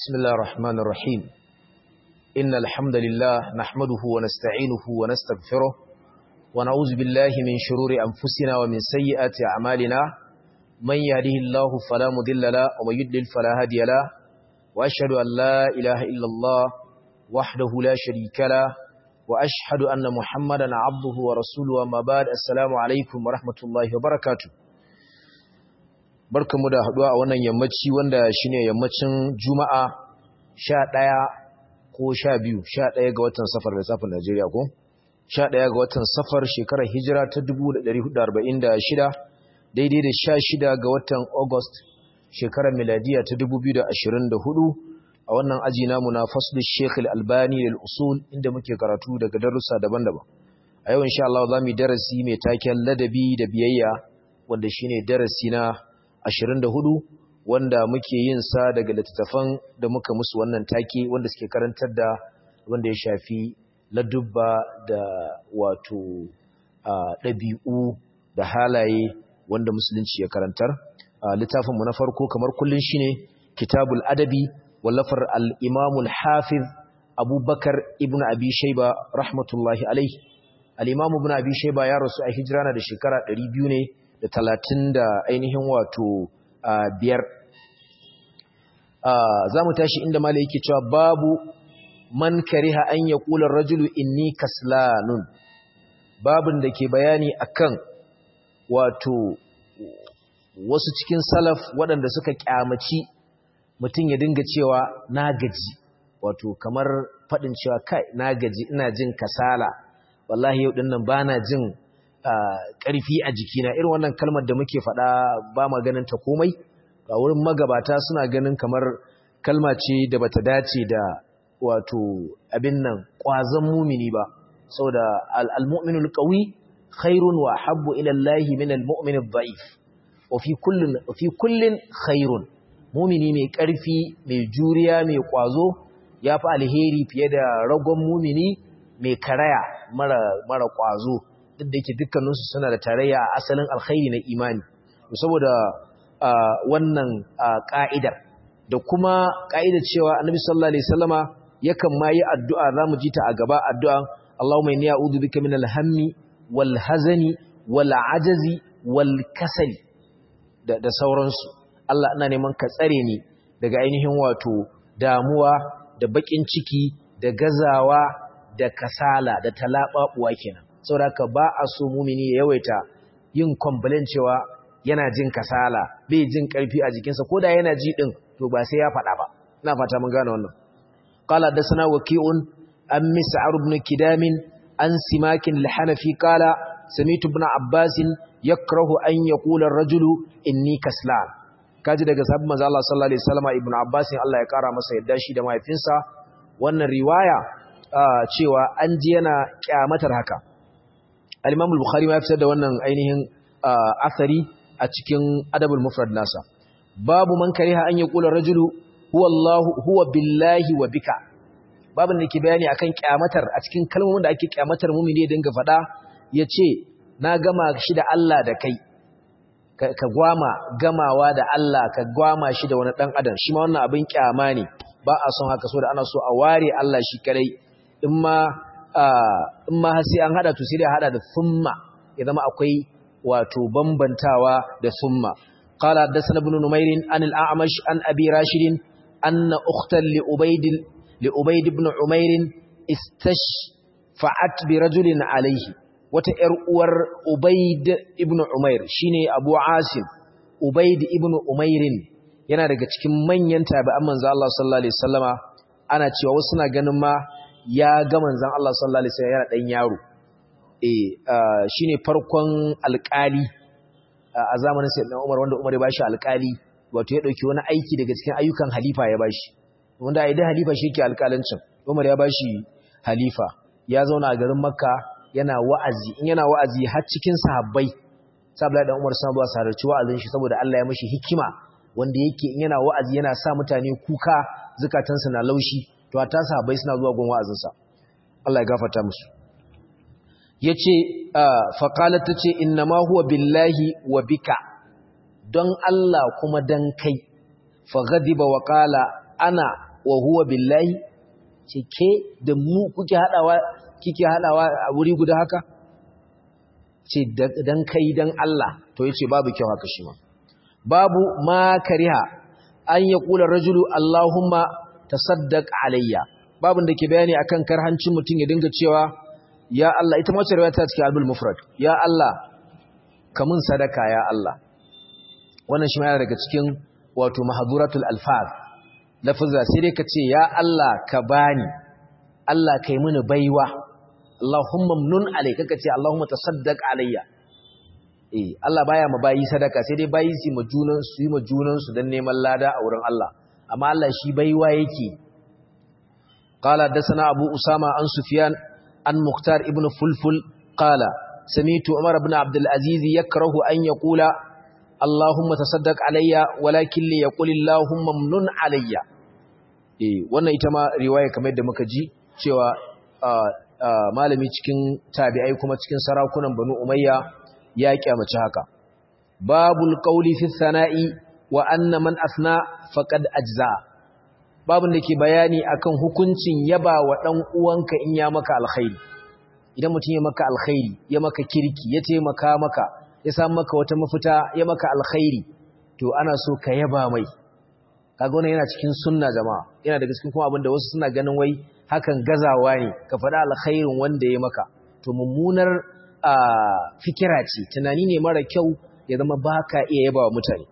بسم الله الرحمن الرحيم إن الحمد لله نحمده ونستعينه ونستغفره ونعوذ بالله من شرور أنفسنا ومن سيئات أعمالنا من يهده الله فلا مضل له ومن يضلل فلا هادي له وأشهد أن لا إله إلا الله وحده لا شريك له وأشهد أن محمدا عبده ورسوله وما بعد السلام عليكم ورحمة الله وبركاته barkamu da haduwa a wannan yammaci wanda shine yammacin Juma'a 11 ko 12 11 ga watan Safar da safar Najeriya ko 11 ga watan Safar shekarar Hijira ta 1446 daidai da 16 ga watan August shekarar miladiya ta 2024 a wannan aji namu na fasl Sheikh Al-Albani lil usul inda muke karatu daga darussa daban-daban a yau insha Allah zamu yi darasi mai taken ladabi da biyayya wanda shine darasi na 24 wanda muke yin sa daga littattafan da muka musu wannan take wanda suke karantar da wanda ya shafi ladubba da wato ɗabi'u da halaye wanda musulunci ya karantar littafinmu na farko kamar kullun shine kitabul adabi wallafar al-imam al-hafiz abubakar ibn abi shayba rahmatullahi alaihi al-imam ibn abi shayba ya rasu a hijira na da shekara 200 ne da talatin da ainihin wato biyar za mu tashi inda mala yake cewa babu man kariha an ya kula rajulu inni kaslanun babin da ke bayani akan wato wasu cikin salaf waɗanda suka kyamaci mutum ya dinga cewa na gaji wato kamar faɗin cewa kai na gaji ina jin kasala wallahi yau ɗin nan ba na jin ƙarfi a jikina irin wannan kalmar da muke faɗa ba ma ganin ta komai a wurin magabata suna ganin kamar kalma ce da bata dace da wato abin nan ƙwazon mumini ba saboda al-mu'minul qawi khairun wa habbu ila Allah min al-mu'min ad-da'if wa fi kullin fi kullin khairun mumini mai ƙarfi mai juriya mai ƙwazo yafi alheri fiye da ragon mumini mai karaya mara mara ƙwazo duk da yake dukkaninsu suna da tarayya a asalin alkhairi na imani saboda wannan ka'idar da kuma ka'idar cewa annabi sallallahu alaihi wasallama yakan ma yi addu'a zamu ji ta a gaba addu'a Allahumma inni a'udhu bika min al-hammi wal hazani wal ajazi wal kasali da, da sauransu Allah ina neman ka tsare ni daga ainihin wato damuwa da bakin ciki da gazawa da kasala da talababuwa kenan saboda ba a so mumini ya yawaita yin complain cewa yana jin kasala bai jin karfi a jikinsa koda yana ji din to ba sai ya faɗa ba ina fata mun gane wannan qala dasana waqi'un an mis'ar ibn kidam an simakin al-hanafi qala sami'tu ibn abbas yakrahu an yaqula ar-rajulu inni kaslan kaji daga sabbin manzo Allah sallallahu alaihi wasallam ibn abbas Allah ya kara masa yadda shi da mahaifinsa wannan riwaya cewa an ji yana kyamatar haka al-Imam al-Bukhari ma ya fitar da wannan ainihin asari a cikin Adabul Mufrad nasa babu man kariha an yaqula rajulu huwa Allah huwa billahi wa bika babin da ke bayani akan kyamatar a cikin kalmomin da ake kyamatar mumini ya dinga fada yace na gama shi da Allah da kai ka gwama gamawa da Allah ka gwama shi da wani dan adam shi ma wannan abin kyama ne ba a son haka so da ana so a ware Allah shi kadai in ma in ma sai an hada to sai dai hada da thumma ya zama akwai wato bambantawa da thumma qala hadathana ibn numayr an al-a'mash an abi rashid anna ukhtan li ubayd li ubayd ibn umayr istashfa'at bi rajulin alayhi wata yar uwar ubayd ibn umayr shine abu asim ubayd ibn umayr yana daga cikin manyan tabi'an manzo Allah sallallahu alaihi wasallama ana cewa wasu na ganin ma ya ga manzan Allah sallallahu Alaihi wasallam yana ɗan yaro eh shine farkon alƙali a zamanin sayyidina Umar wanda Umar ya bashi alƙali wato ya dauki wani aiki daga cikin ayyukan halifa ya bashi wanda ai da halifa shi yake alƙalancin Umar ya bashi halifa ya zauna a garin Makka yana wa'azi in yana wa'azi har cikin sahabbai saboda dan Umar sun zuwa sararci wa'azin shi saboda Allah ya mishi hikima wanda yake in yana wa'azi yana sa mutane kuka zukatansu na laushi to ta sahabbai suna zuwa gun wa'azinsa Allah ya gafarta musu yace fa qalat tace innama huwa billahi wa bika don Allah kuma dan kai fa ghadiba wa qala ana wa huwa billahi ce ke da mu kuke hadawa kike hadawa a wuri guda haka ce dan kai dan Allah to yace babu kyau haka shi ma babu ma kariha an ya kula rajulu Allahumma tasaddaq alayya babun da ke bayani akan karhancin mutum ya dinga cewa ya Allah ita mace riwaya ta cikin albul mufrad ya Allah kamun sadaka ya Allah wannan shi ma yana daga cikin wato mahduratul alfaz lafza sai dai ka ce ya Allah ka bani Allah kai mini baiwa Allahumma mnun alayka ka ce Allahumma tasaddaq alayya eh Allah baya ma bayi sadaka sai dai bayi su ma junan su yi ma junan su dan neman lada a wurin Allah amma Allah shi baiwa yake qala dasana abu usama an sufyan an muhtar ibn fulful qala sami'tu umar ibn abd al-aziz yakrahu an yaqula Allahumma tasaddaq alayya walakin li yaqul Allahumma mnun alayya eh wannan ita ma riwaya kamar yadda muka ji cewa malami cikin tabi'ai kuma cikin sarakunan banu umayya ya kyamaci haka babul qawli fi thana'i wa anna man asna faqad ajza babun da ke bayani akan hukuncin yaba wa dan uwanka in ya maka alkhairi idan mutum ya maka alkhairi ya maka kirki ya taimaka maka ya samu maka wata mafita ya maka alkhairi to ana so ka yaba mai kaga wannan yana cikin sunna jama'a yana daga cikin kuma abinda wasu suna ganin wai hakan gazawa ne ka faɗa alkhairin wanda ya maka to mummunar fikira ce tunani ne mara kyau ya zama baka iya yaba wa mutane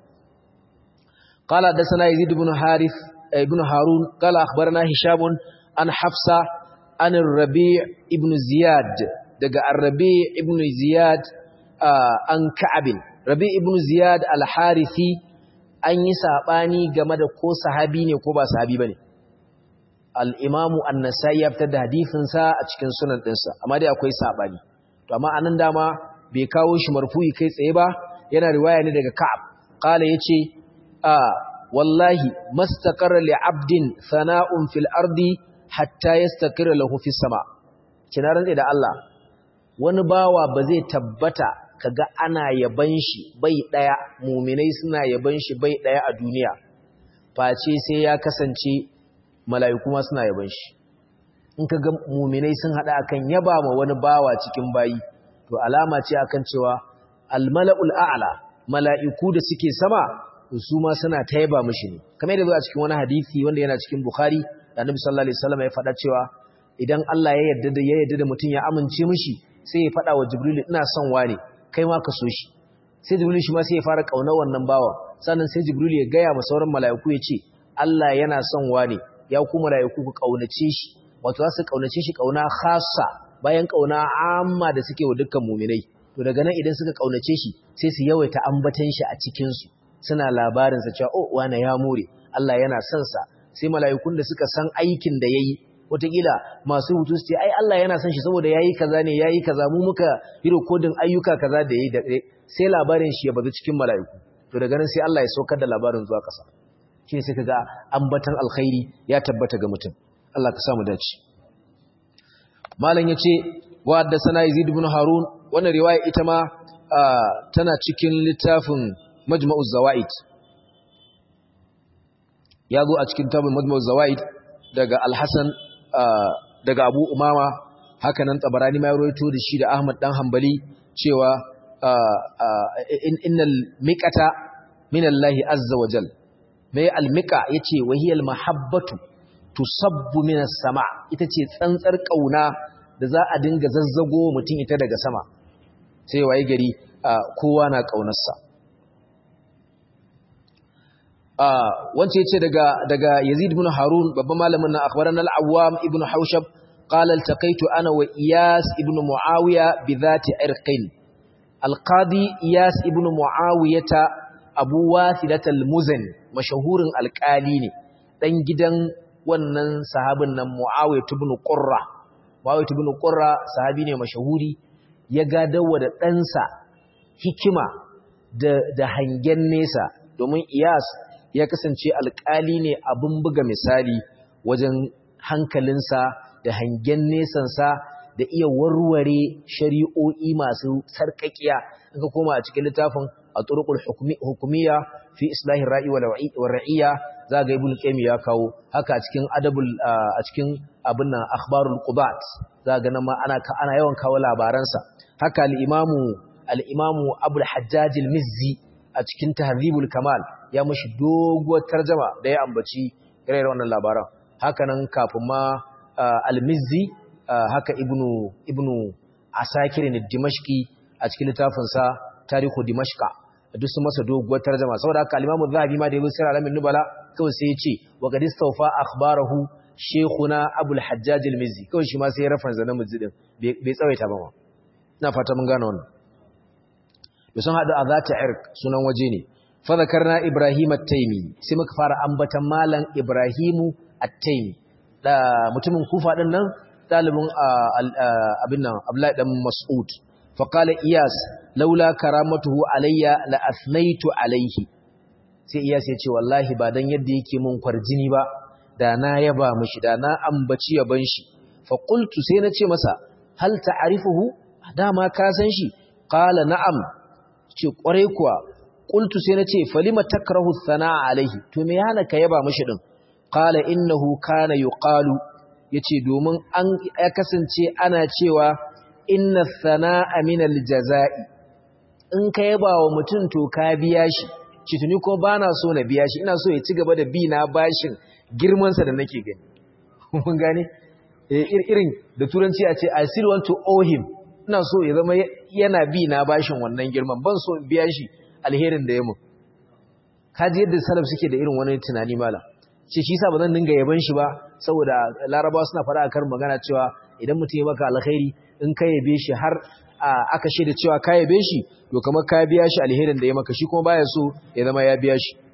qala dasana yazid ibn harith ibn harun qala akhbarana hisham an hafsa an rabi' ibn ziyad daga ar-rabi' ibn ziyad an ka'ab rabi' ibn ziyad al-harithi an yi sabani game da ko sahabi ne ko ba sahabi bane al-imamu an-nasai ya fitar da hadisin sa a cikin sunan dinsa amma dai akwai sabani to amma anan dama bai kawo shi marfu'i kai tsaye ba yana riwaya ne daga Ka'ab qala yace a wallahi mastaqarra li 'abdin sana'un fil ardi hatta yastaqirra lahu fis sama kina rantsa da Allah wani bawa ba zai tabbata kaga ana yaban shi bai daya mu'minai suna yaban shi bai daya a duniya face sai ya kasance mala'iku ma suna yaban shi in ka ga muminai sun haɗa akan yaba ma wani bawa cikin bayi to alama ce akan cewa almala'ul a'la mala'iku da suke sama su ma suna ta yaba mishi ne kamar yadda a cikin wani hadisi wanda yana cikin bukhari da annabi sallallahu alaihi wasallam ya faɗa cewa idan Allah ya yarda da ya yarda da mutum ya amince mishi sai ya faɗa wa jibril ina son wane kai ma ka so shi sai jibril shi ma sai ya fara kaunar wannan bawa sannan sai jibril ya gaya ma sauran mala'iku ya ce Allah yana son wane ya ku mala'iku ku kaunace shi wato za su kaunace shi kauna khassa bayan kauna amma da suke wa dukkan muminai to daga nan idan suka kaunace shi sai su yawaita ambatan shi a cikin su suna labarin sa cewa oh wane ya more Allah yana son sa sai mala'ikun da suka san aikin da yayi wataƙila masu hutu su ce ai Allah yana son shi saboda yayi kaza ne yayi kaza mu muka yi recording ayyuka kaza da yayi da sai labarin shi ya bazu cikin mala'iku to daga nan sai Allah ya saukar da labarin zuwa ƙasa shi sai kaga ambatan alkhairi ya tabbata ga mutum Allah ka samu dace malam yace wa haddathana yazid ibn harun wannan riwaya ita ma tana cikin littafin majma'uz zawaid yazo a cikin tabin majma'uz zawaid daga al-hasan daga abu umama haka nan tabarani ma rawaito da shi da ahmad dan hanbali cewa innal miqata min Allah azza wa jal mai al-miqa yace wahiyal mahabbatu tusabbu minas sama ita ce tsantsar kauna da za a dinga zazzago mutum ita daga sama sai waye gari kowa na kaunarsa wance yace daga daga Yazid ibn Harun babban malamin na akhbaran al-Awwam ibn Haushab qala altaqaitu ana wa Iyas ibn Muawiya bi dhati irqin al-qadi Iyas ibn Muawiyata Abu Wathilat al-Muzani mashahurin alƙali ne dan gidan wannan sahabin nan Muawiyah ibn Qurra Muawiyah ibn Qurra sahabi ne mashahuri ya gadawa da ɗansa hikima da da hangen nesa domin Iyas ya kasance alƙali ne abin buga misali wajen hankalinsa da hangen nesansa da iya warware shari'o'i masu sarƙaƙiya in ka koma a cikin littafin at-turuqul hukumiyya fi islahir ra'i wal ra'iyya za ga ibn qayyim ya kawo haka a cikin adabul a cikin abin nan akhbarul qubat za ga nan ma ana ana yawan kawo labaransa haka al-imamu al-imamu abul hajjaj al-mizzi a cikin tahdhibul kamal ya mushi doguwar tarjuma da ya ambaci irin wannan labaran haka nan kafin ma al-mizzi haka ibnu ibnu asakir ne dimashqi a cikin littafin sa tarihu dimashqa duk sun masa doguwar tarjuma saboda haka al-imamu zahabi ma da yayin sirra alamin nubala kawai sai ya ce wa qad istawfa akhbarahu shaykhuna abul hajjaj al-mizzi kawai shi ma sai ya reference na mizzi din bai tsawaita ba ma ina fata mun gane wannan da sun hadu a zata irq sunan waje ne fa zakarna ibrahim at-taymi sai muka fara ambatan malam ibrahimu at-taymi da mutumin kufa din nan dalibin abin nan abdullahi dan mas'ud fa qala iyas laula karamatuhu alayya la athnaitu alayhi sai iyas ya ce wallahi ba dan yadda yake mun kwarjini ba da na yaba mishi da na ambaci yaban shi fa qultu sai na ce masa hal ta'rifuhu dama ka san shi qala na'am ce kwarai kuwa qultu sai na ce falima takrahu thana'a alaihi to me yana ka yaba mishi din qala innahu kana yuqalu yace domin an ya kasance ana cewa inna thana'a min aljazai in ka yaba wa mutum to ka biya shi ci tuni ko bana so na biya shi ina so ya ci gaba da bi na bashin girman sa da nake gani mun gane irin da turanci a ce i still want to owe him ina so ya zama yana bi na bashin wannan girman ban so in biya shi alherin da ya mu kaji yadda salaf suke da irin wani tunani mala ce shi yasa ba zan dinga yaban shi ba saboda larabawa suna fara akan magana cewa idan mutum ya maka alkhairi in ka yabe shi har aka shaida cewa ka yabe shi to kamar ka biya shi alherin da ya maka shi kuma baya so ya zama ya biya shi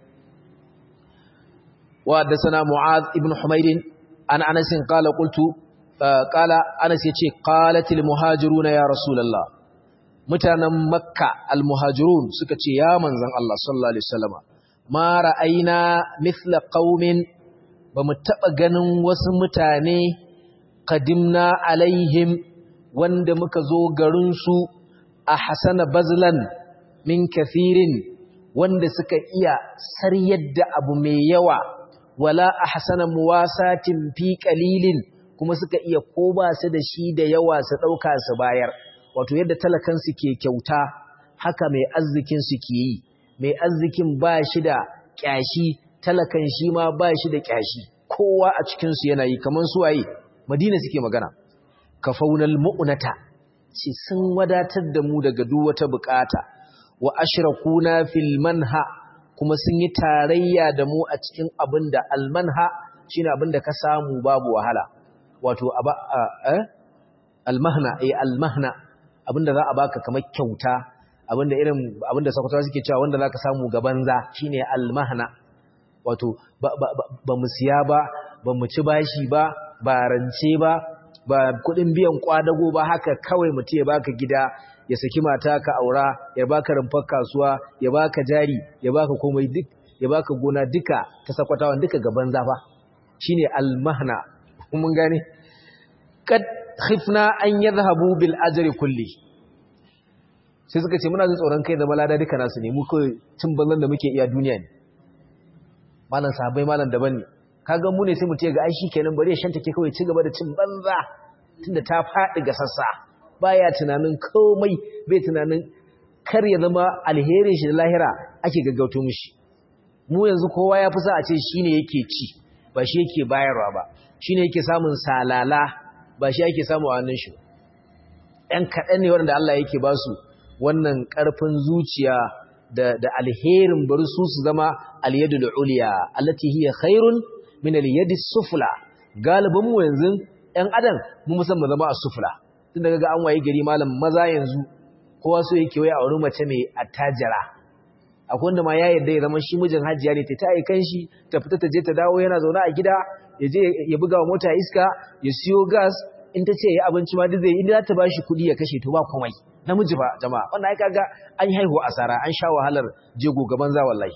wa haddathana mu'adh ibn humayd an anas qala qultu qala anas yace qalatil muhajiruna ya rasulullah mutanen makka almuhajirun suka ce ya manzan Allah sallallahu alaihi wasallama ma ra'ayna mithla qaumin bamu taba ganin wasu mutane qadimna alaihim wanda muka zo garin su a hasana bazlan min kathirin wanda suka iya saryar da abu mai yawa wala ahsana muwasatin fi qalilin kuma suka iya ko ba su da shi da yawa su dauka su bayar wato yadda talakansu ke kyauta haka mai arzikin su ke yi mai arzikin ba shi da kyashi talakan shi ma ba shi da kyashi kowa a cikinsu yana yi kamar su waye madina suke magana kafaunal mu'nata ce sun wadatar da mu daga duk wata bukata wa ashrakuna fil manha kuma sun yi tarayya da mu a cikin abin da almanha shine abin da ka samu babu wahala wato aba eh almahna eh almahna abinda za a baka kamar kyauta abinda irin abinda sakwatawa suke cewa wanda zaka samu ga banza shine almahna wato ba mu siya ba ba mu ci bashi ba ba rance ba ba kudin biyan kwadago ba haka kawai mutum ya baka gida ya saki mata ka aura ya baka rumfar kasuwa ya baka jari ya baka komai duk ya baka gona duka ta sakwatawan duka ga banza ba shine almahna mun gane kad khifna an yadhhabu bil ajri kulli sai suka ce muna jin tsoron kai da malada duka nasu ne mu kai cin banzan da muke iya duniya ne malan sahabbai malan daban ne kaga mu ne sai mu ce ga ai shikenan bari ya shanta ke kawai ci gaba da cin banza tunda ta faɗi ga sassa baya tunanin komai bai tunanin kar ya zama alherin shi da lahira ake gaggauto mishi mu yanzu kowa ya fi sa a ce shine yake ci ba shi yake bayarwa ba shine yake samun salala ba shi ake samu a hannun shi ɗan kaɗan ne waɗanda Allah yake ba su wannan ƙarfin zuciya da alherin bari su su zama alyadul uliya allati hiya khairun min alyadi sufla galibin mu yanzu ɗan adam mu musamman zama a sufla tun daga ga an waye gari malam maza yanzu kowa so yake waya a wani mace mai attajira akwai wanda ma ya yarda ya zama shi mijin hajiya ne ta ta aikan shi ta fita ta je ta dawo yana zaune a gida ya je ya buga wa mota iska ya siyo gas in ta ce ya abinci ma duk zai inda za ta ba shi kuɗi ya kashe to ba komai namiji ba jama'a wannan ai kaga an yi haihuwa asara an sha wahalar jego gaban za wallahi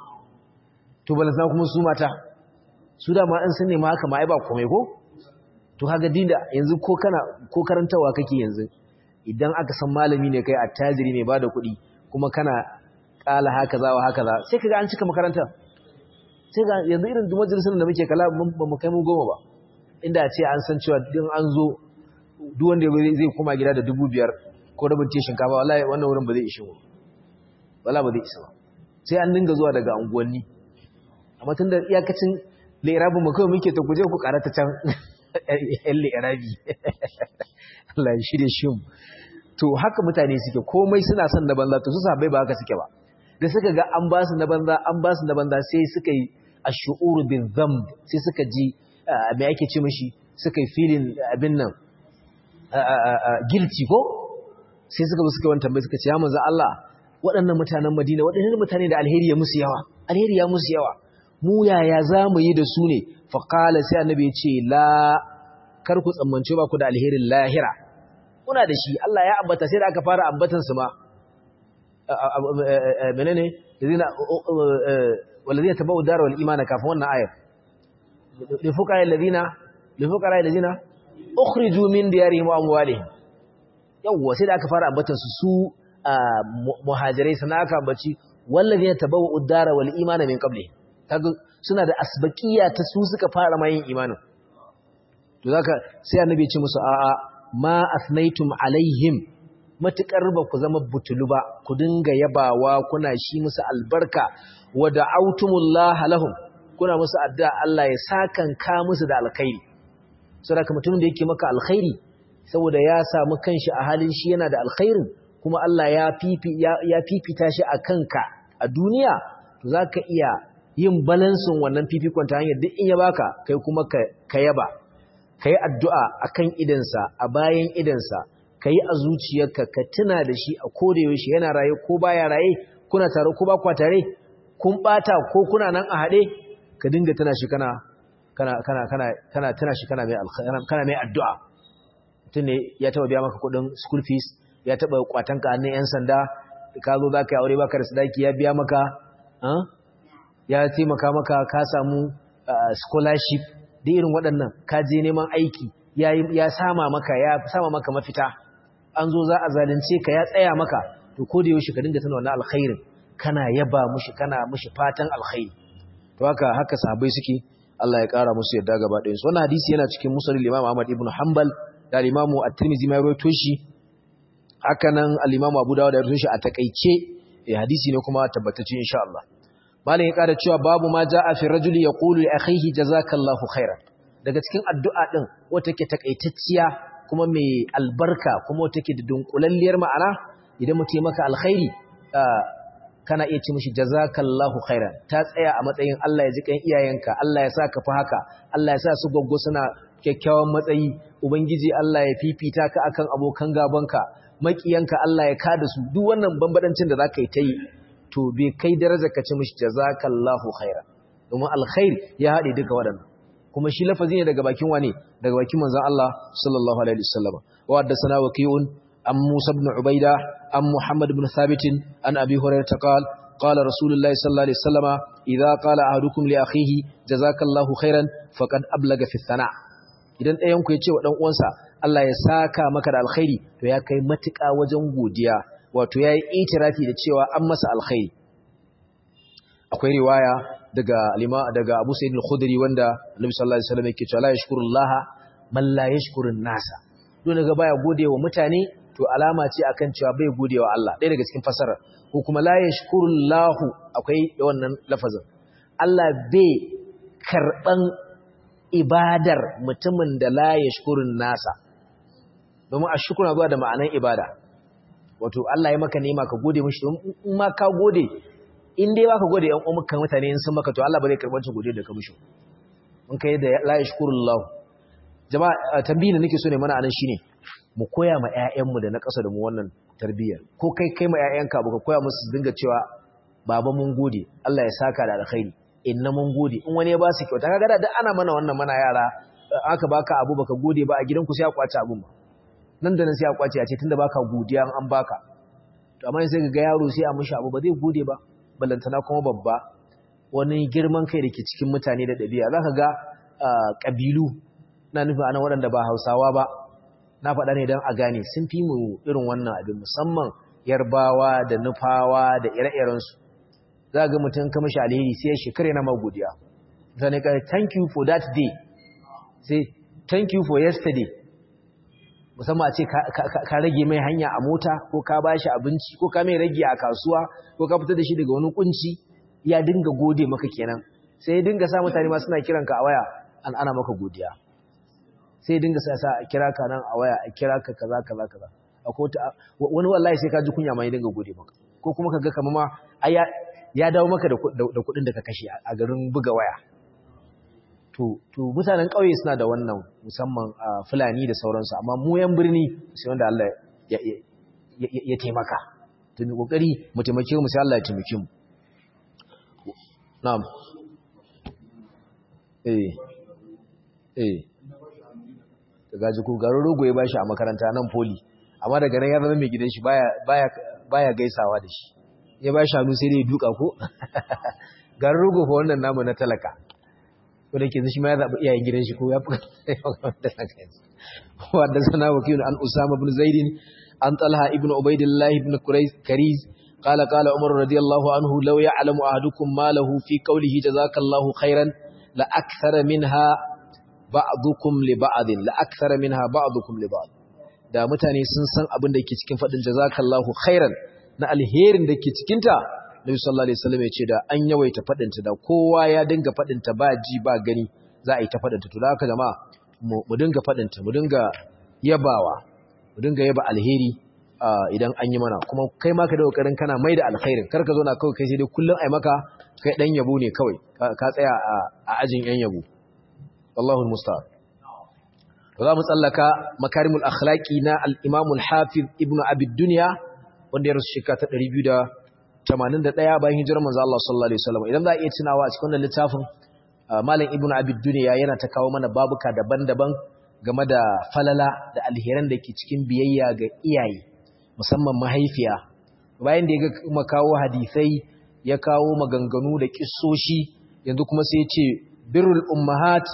to balantana kuma su mata su da ma an sun nema haka ma ai ba komai ko to kaga dinda yanzu ko kana ko karantawa kake yanzu idan aka san malami ne kai attajiri ne ba da kuɗi kuma kana qala hakaza wa hakaza sai kaga an cika makaranta sai ga yanzu irin majalisun da muke kala ba mu kai mu goma ba inda a ce an san cewa din an zo duk wanda zai koma gida da dubu biyar ko rabin te shinkafa wallahi wannan wurin ba zai ishe mu wala ba zai isa ba sai an dinga zuwa daga unguwanni amma tun da iyakacin lairabin mu kawai muke ta guje ku karata can yan lairabi Allah ya shirye shi mu to haka mutane suke komai suna son na banza to su sabai ba haka suke ba da suka ga an ba su na banza an ba su na banza sai suka yi ash'uru bin dhanb sai suka ji me ake ce mishi suka yi filin abin nan guilty ko sai suka suka wani tambayi suka ce ya manzo Allah waɗannan mutanen Madina waɗannan mutane da alheri ya musu yawa alheri ya musu yawa mu yaya za mu yi da su ne fa qala sai annabi ya ce la kar ku tsammance ba ku da alherin lahira kuna da shi Allah ya ambata sai da aka fara ambatan su ma menene ladina walladina tabu dar wal iman kafin wannan ayar li fuqara alladina li fuqara alladina ukhriju min diyarihim wa amwalihim yawwa sai da aka fara ambatan su su muhajirai sana aka ambaci walladina tabu dar wal iman min qabli kaga suna da asbaqiya ta su suka fara mayin imanin to zaka sai annabi ya ce musu a'a ma asnaitum alaihim matukar ba ku zama butulu ba ku dinga yabawa kuna shi musu albarka wa da'autumullah lahum kuna musu addu'a Allah ya sakanka musu da alkhairi saboda mutumin da yake maka alkhairi saboda ya samu kanshi a halin shi yana da alkhairin kuma Allah ya fifi ya fifita shi a kanka a duniya to zaka iya yin balansin wannan fifikon ta hanyar duk in ya baka kai kuma ka yaba kai addu'a akan idansa a bayan idansa ka yi a zuciyarka ka tuna da shi a kodayaushe yana raye ko baya raye kuna tare ko ba kwa tare kun bata ko kuna nan a haɗe ka dinga tuna shi kana kana kana kana kana tuna shi kana mai kana mai addu'a mutum ne ya taba biya maka kuɗin school fees ya taba kwatan ka hannun yan sanda ka zo za ka yi aure baka da sadaki ya biya maka ya taimaka maka ka samu scholarship da irin waɗannan ka je neman aiki ya sama maka ya sama maka mafita an zo za a zalunce ka ya tsaya maka to ko da yaushe ka dinga tana wannan alkhairin kana yaba mushi kana mushi fatan alkhairi to haka haka sahabbai suke Allah ya kara musu yadda gaba ɗayan su wannan hadisi yana cikin musnad Imam Ahmad ibn Hanbal da Imam At-Tirmidhi ma rawaito shi haka nan al-Imam Abu Dawud ya rawaito shi a takeice eh hadisi ne kuma tabbatacce insha Allah malam ya kara cewa babu ma ja'a fi rajuli yaqulu li akhihi jazakallahu khairan daga cikin addu'a din wata take takaitacciya kuma mai albarka kuma wata take da dunkulalliyar ma'ana idan mutum maka alkhairi kana iya ci mishi jazakallahu khairan ta tsaya a matsayin Allah ya ji kan iyayenka Allah ya sa ka fa haka Allah ya sa su goggo suna kyakkyawan matsayi ubangiji Allah ya fifita ka akan abokan gabanka makiyanka Allah ya kada su duk wannan bambadancin da zaka yi ta yi to bai kai darajar ka ci mishi jazakallahu khairan domin alkhair ya haɗe duka waɗannan kuma shi lafazi ne daga bakin wane daga bakin manzon Allah sallallahu alaihi wasallam wa haddathana waqi'un am Musa ibn Ubaida am Muhammad ibn Thabit an Abi Hurairah qala qala Rasulullahi sallallahu alaihi wasallam idza qala ahadukum li akhihi jazakallahu khairan faqad ablaga fi thana idan ɗayan ku ya ce wa dan uwansa Allah ya saka maka da alkhairi to ya kai matuƙa wajen godiya wato yayi itirafi da cewa an masa alkhairi akwai riwaya daga alima daga Abu Sa'id al-Khudri wanda Annabi sallallahu alaihi wasallam yake cewa la yashkurullaha man la yashkurun nasa don daga baya godewa mutane to alama ce akan cewa bai godewa Allah ɗaya daga cikin fasarar ko kuma la yashkurullahu akwai wannan lafazin Allah bai karban ibadar mutumin da la yashkurun nasa domin ashkuru zuwa da ma'anan ibada wato Allah ya maka nema ka gode mishi in ma ka gode in dai baka gode yan umukan mutane in sun maka to Allah ba zai karɓar gode da ka mishi in kai da la yashkurullah jama'a tambayin da nake so ne mana anan shine mu koya ma ƴaƴanmu da na ƙasa da mu wannan tarbiyyar ko kai kai ma ƴaƴanka baka koya musu su dinga cewa baba mun gode Allah ya saka da alkhairi inna mun gode in wani ya ba su kyauta kaga da ana mana wannan mana yara aka baka abu baka gode ba a gidanku sai a kwace abun ba nan da nan sai a kwace a ce tunda baka godiya an baka to amma sai ga yaro sai a mishi abu ba zai gode ba ballantana kuma babba wani girman kai da ke cikin mutane da ɗabi'a za ka ga ƙabilu na nufi ana waɗanda ba hausawa ba na faɗa ne don a gane sun fi mu irin wannan abin musamman yarbawa da nufawa da ire-irensu za ga mutum kama shi alheri sai ya shekara yana magodiya zane ka thank you for that day sai thank you for yesterday musamman a ce ka rage mai hanya a mota ko ka ba shi abinci ko ka mai rage a kasuwa ko ka fitar da shi daga wani kunci ya dinga gode maka kenan sai ya dinga sa mutane ma suna kiranka a waya an ana maka godiya sai ya dinga sa sa a kira ka nan a waya a kira ka kaza kaza kaza wani wallahi sai ka ji kunya ma ya dinga gode maka ko kuma ka ga kamar ma ya dawo maka da kuɗin da ka kashe a garin buga waya to mutanen ƙauye suna da wannan musamman a fulani da sauransu amma mu yan birni sai wanda Allah ya taimaka to mu kokari mu taimake mu sai Allah ya taimake mu na'am eh eh daga ji ku garin rogo ya bashi a makaranta nan poli amma daga nan ya zama mai gidan shi baya baya baya gaisawa da shi ya bashi hannu sai dai ya duka ko garin rogo fa wannan namu na talaka wanda ke shi ma ya zaɓi iyayen gidan shi ko ya fi wadda sana wakilun an usama bin zaidin an talha ibn ubaidillah ibn kariz قال قال عمر رضي الله عنه لو يعلم أحدكم ما له في قوله جزاك الله خيرا لأكثر منها بعضكم لبعض لأكثر منها بعضكم لبعض da mutane sun san abin da ke cikin faɗin jazakallahu khairan na alherin da ke cikinta Nabi sallallahu alaihi wasallam ya ce da an yawaita fadinta da kowa ya dinga fadinta ba ji ba gani za a yi ta fadinta to da haka jama'a mu dinga fadinta mu dinga yabawa mu dinga yaba alheri idan an yi mana kuma kai ma ka da kokarin kana mai da alkhairin kar ka zo na kawai kai sai dai kullun ai maka kai dan yabo ne kawai ka tsaya a ajin yan yabo wallahu almusta'an za mu tsallaka makarimul akhlaqi na al-imam al-hafiz ibnu abi dunya wanda ya rasu shekara ta 200 81 bayan hijirar manzo Allah sallallahu alaihi wasallam idan za a iya tunawa a cikin wannan littafin malam ibnu abid dunya yana ta kawo mana babuka daban-daban game da falala da alheran da ke cikin biyayya ga iyaye musamman mahaifiya bayan da ya kuma kawo hadisai ya kawo maganganu da kissoshi yanzu kuma sai ya ce birrul ummahat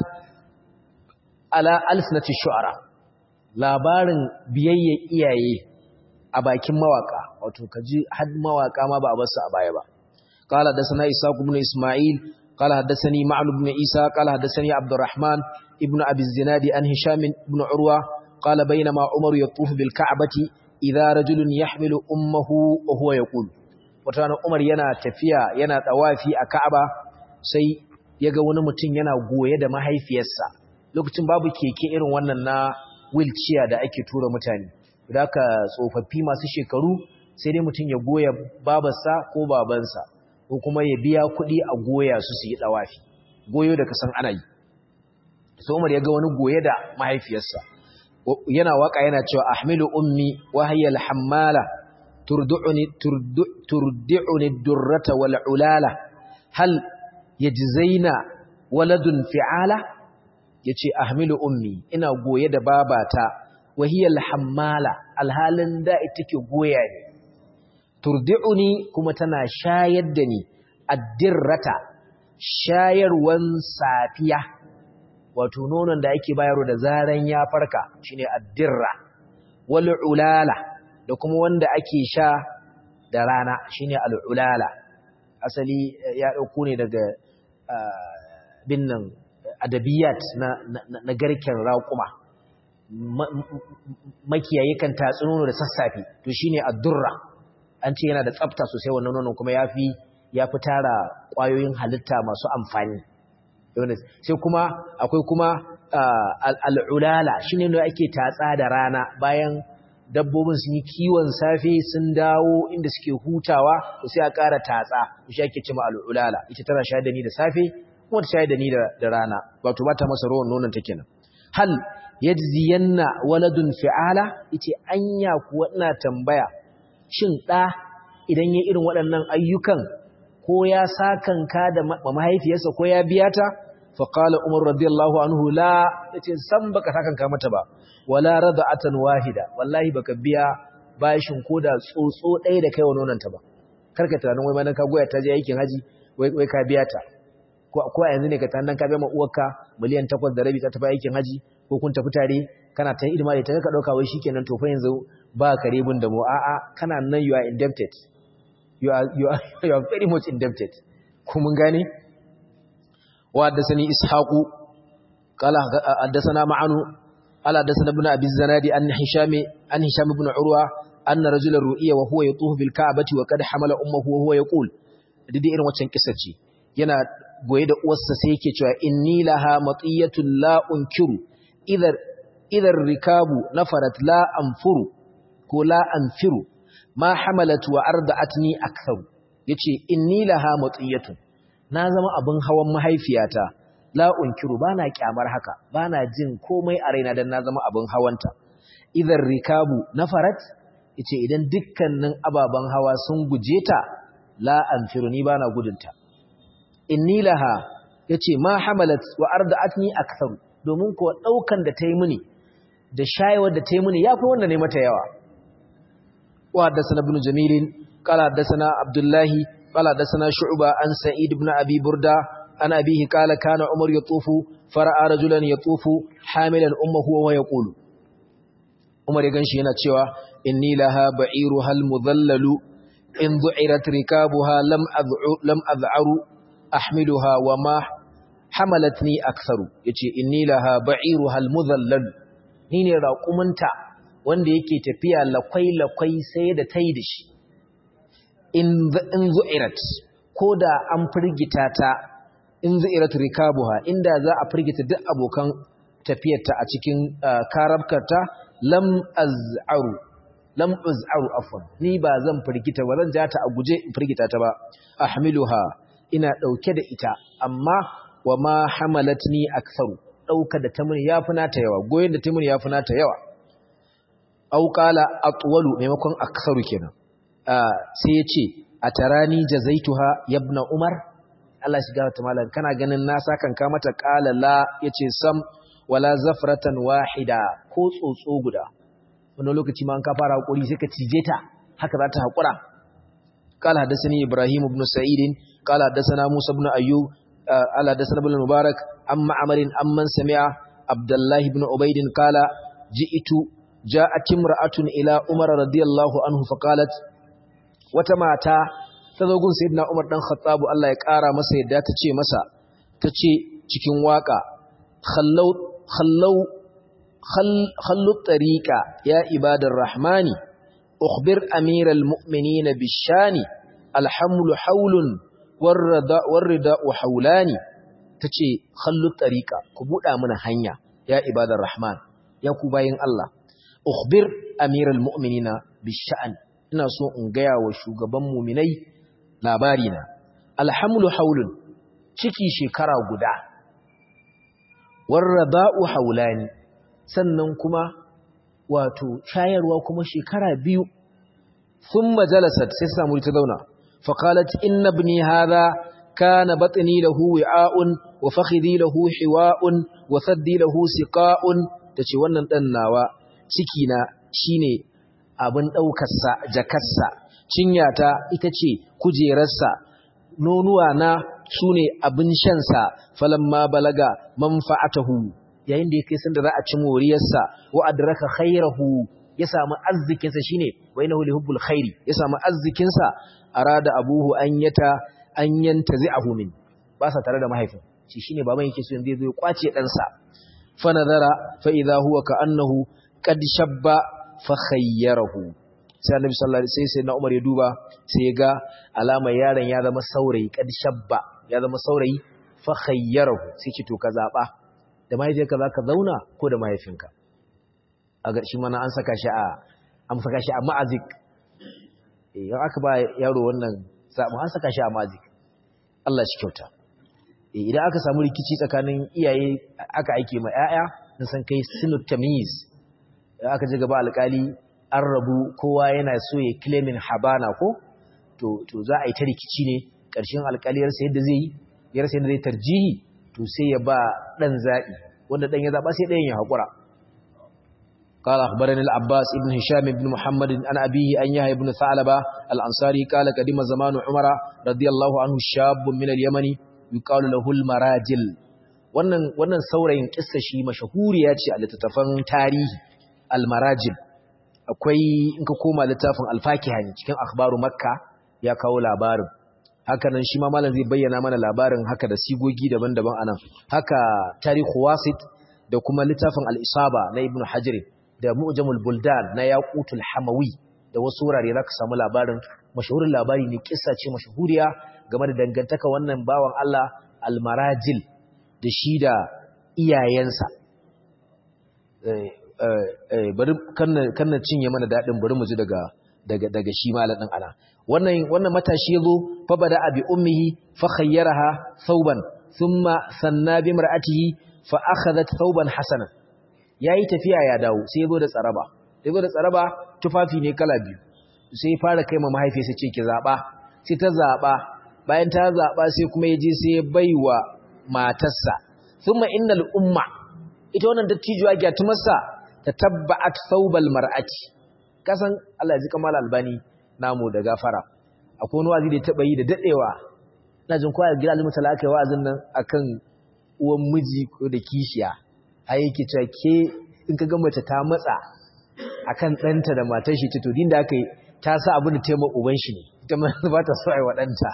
ala alsnati shu'ara labarin biyayya iyaye a bakin mawaka wato kaji had mawaka ma ba a basu a baya ba qala hadathana ishaq ibn isma'il qala hadathani ma'l ibn isa qala hadathani abdurrahman ibn abi zinadi an hisham ibn urwa qala bainama umar yatufu bil ka'bati idha rajulun yahmilu ummuhu wa huwa yaqul wata umar yana tafiya yana tawafi a ka'aba sai yaga wani mutum yana goye da mahaifiyarsa lokacin babu keke irin wannan na wheelchair da ake tura mutane da ka tsofaffi masu shekaru sai dai mutum ya goya babarsa ko babansa ko kuma ya biya kuɗi a goya su su yi ɗawafi goyo da kasan ana yi sai umar ya ga wani goye da mahaifiyarsa yana waka yana cewa ahmilu ummi wa hiya alhammala turdu'uni turdi'uni durrata wal ulala hal yajzaina waladun fi'ala yace ahmilu ummi ina goye da babata wahiyar hammala alhalin da ita ke goya ne turdi'uni kuma tana shayar da ni addirrata shayarwan safiya wato nonon da ake bayarwa da zaran ya farka shine addirra wal ulala da kuma wanda ake sha da rana shine al ulala asali ya dauko ne daga binnan adabiyat na, na garken raƙuma makiyayi kan tatsi nono da sassafe to shine addurra an ce yana da tsafta sosai wannan nonon kuma yafi yafi tara kwayoyin halitta masu amfani sai kuma akwai kuma al'ulala shine ne ake tatsa da rana bayan dabbobin sun yi kiwon safe sun dawo inda suke hutawa to sai a ƙara tatsa shi ake cewa al'ulala ita tana shayar da ni da safe kuma ta shayar da ni da rana wato ba ta masa ruwan nonon ta kenan hal yajziyanna waladun fi'ala yace anya kuwa ina tambaya shin da idan yayin irin waɗannan ayyukan ko ya sakanka da mahaifiyarsa ko ya biya ta fa qala umar radiyallahu anhu la yace san baka sakanka mata ba wala rada'atan wahida wallahi baka biya bashin koda tsotso ɗaya da kai wa nonanta ba karka tunanin wai manan ka goya ta je aikin haji wai wai ka biya ta ko ko yanzu ne ka tunanin ka biya ma uwarka miliyan 8 da rabi ta tafi aikin haji ko kun tafi tare kana ta hidima da ta ka dauka wai shikenan to fa yanzu ba karibin da mu a'a kana nan you are indebted you are you are you are very much indebted ko mun gane wa haddathani ishaqu qala haddathana ma'anu qala haddathana ibn abi zanadi an hisham an hisham ibn urwa anna rajulan ru'iya wa huwa yatufu bil ka'bati wa qad hamala ummuhu wa huwa yaqul dai irin waccan kissa ce yana goye da uwarsa sai yake cewa inni laha matiyatul la unkiru idar idar rikabu nafarat la anfuru ko la anfiru ma hamalat wa arda'atni aktharu yace inni laha matiyatun na zama abin hawan mahaifiyata la unkiru bana kyamar haka bana jin komai a raina dan na zama abin hawanta idar rikabu nafarat yace idan dukkanin ababan hawa sun guje ta la anfiru ni bana gudunta inni laha yace ma hamalat wa arda'atni aktharu domin ko daukan da tayi mini da shayewar da tayi mini yafi wanda ne mata yawa wa haddathana ibn jamil qala haddathana abdullah qala haddathana shu'ba an sa'id ibn abi burda an abihi qala kana umar yatufu fara'a rajulan yatufu hamilan ummuhu wa yaqulu umar ya ganshi yana cewa inni laha ba'iru hal mudhallalu in du'irat rikabuha lam ad'u lam ad'aru ahmiluha wa ma hamalatni aktharu yace inni laha ba'iru hal mudhallal ni ne raqumunta wanda yake tafiya lakwai lakwai sai da tai da shi in in zu'irat koda an firgita ta in zu'irat rikabuha inda za a firgita duk abokan tafiyarta a cikin karabkarta lam az'aru lam az'aru afwan ni ba zan firgita ba zan ja ta a guje in firgita ta ba ahmiluha ina ɗauke da ita amma wa ma hamalatni aktharu ɗauka da ta muni yafi nata yawa goyen da ta muni yafi nata yawa aw qala atwalu maimakon aktharu kenan sai ya ce atarani jazaituha yabna umar Allah shiga ta malam kana ganin na sakan ka mata qala la yace sam wala zafratan wahida ko tsotso guda wannan lokaci ma an ka fara hakuri sai ka cije ta haka za ta hakura قال حدثني إبراهيم بن سعيد قال حدثنا موسى بن أيوب قال حدثنا ابن المبارك أم عمر أمن سمع عبد الله بن عبيد قال جئت جاءت امرأة إلى عمر رضي الله عنه فقالت وتماتا تزوجون سيدنا عمر بن الخطاب الله يقارى مسا يدا تچه مسا تچه cikin waka khallau khallau khallu tariqa ya ibadar rahmani أخبر أمير المؤمنين بالشان الحمل حول والرداء, والرداء حولان تشي خلو الطريقة كبودا من هنيا يا عباد الرحمن يا كوباين الله أخبر أمير المؤمنين بالشأن ina so in gaya wa shugaban muminai labarina alhamlu haulun ciki shekara guda warrada'u haulani sannan kuma wato shayarwa kuma shekara biyu sun majalasat sai samu ta zauna faƙalat inna ibni hadha kana batni lahu wi'a'un wa fakhidhi lahu hiwa'un wa saddi lahu siqa'un tace wannan dan nawa ciki na shine abin daukar sa jakarsa cinyata ita ce kujerarsa nonuwa na sune abin shan sa falamma balaga manfa'atahu yayin da ya kai sanda za a ci moriyarsa wa adraka khairahu ya samu arzikinsa shine wa innahu lihubbul khairi ya samu arzikinsa arada abuhu an yata an yantazi'ahu min ba sa tare da mahaifin shi shine baban yake so yanzu zai kwace dan sa fa nazara fa idha huwa ka'annahu qad shabba fa khayyarahu sai annabi sallallahu alaihi wasallam sai na Umar ya duba sai ya ga alamar yaron ya zama saurayi qad shabba ya zama saurayi fa khayyarahu sai ki to ka zaba da mahaifiyarka za ka zauna ko da mahaifinka a ƙarshe mana an saka shi a an saka shi a ma'azik yau aka ba yaro wannan zaɓin an saka shi a ma'azik Allah shi kyauta idan aka samu rikici tsakanin iyaye aka aike ma 'ya'ya na san kai sinut tamiz aka ji gaba alƙali an rabu kowa yana so ya claimin habana ko to za a yi ta rikici ne ƙarshen alƙaliyarsa yadda zai yi yarsa yadda zai tarjihi to sai ya ba ɗan zaɓi wanda ɗan ya zaɓa sai ɗayan ya haƙura قال أخبرني العباس ابن هشام بن محمد عن أبيه أن يحيى بن ثعلبة الأنصاري قال قدم زمان عمر رضي الله عنه شاب من اليمن يقال له المراجل wannan wannan saurayin kissa shi mashahuriya ce a littattafan tarihi almarajil akwai in ka koma littafin alfakihani cikin akhbaru makka ya kawo labarin haka nan shi ma malam zai bayyana mana labarin haka da sigogi daban-daban anan haka tarihu wasit da kuma littafin al-isaba na ibnu hajar da mu'jamul buldan na yaqutul hamawi da wasu wurare zaka samu labarin mashahurin labari ne kissa ce mashahuriya game da dangantaka wannan bawan Allah al-marajil da shi da iyayensa bari kanna cinye mana daɗin bari mu ji daga daga daga shi malamin ana wannan wannan matashi yazo fa bada abi ummihi fa khayyaraha thawban thumma sanna bi mar'atihi fa akhadhat thawban hasana yayi tafiya ya dawo sai yazo da tsaraba yazo da tsaraba tufafi ne kala biyu sai fara kai ma mahaifiyarsa ce ki zaba sai ta zaba bayan ta zaba sai kuma yaje sai ya baiwa matarsa thumma innal umma ita wannan dattijuwa gyatumarsa ta tabba'at thawbal mar'ati kasan Allah ya ji kamal albani namu da gafara akwai wani wazi da ya taba yi da dadewa ina jin kowa gida alimu talaka yi wa'azin nan akan uwan miji ko da kishiya ai yake cewa ke in ka ga mace ta matsa akan ɗanta da matar shi to din da aka yi ta sa abin da taimaka uban shi ne ita ma ba ta so ai wa ɗanta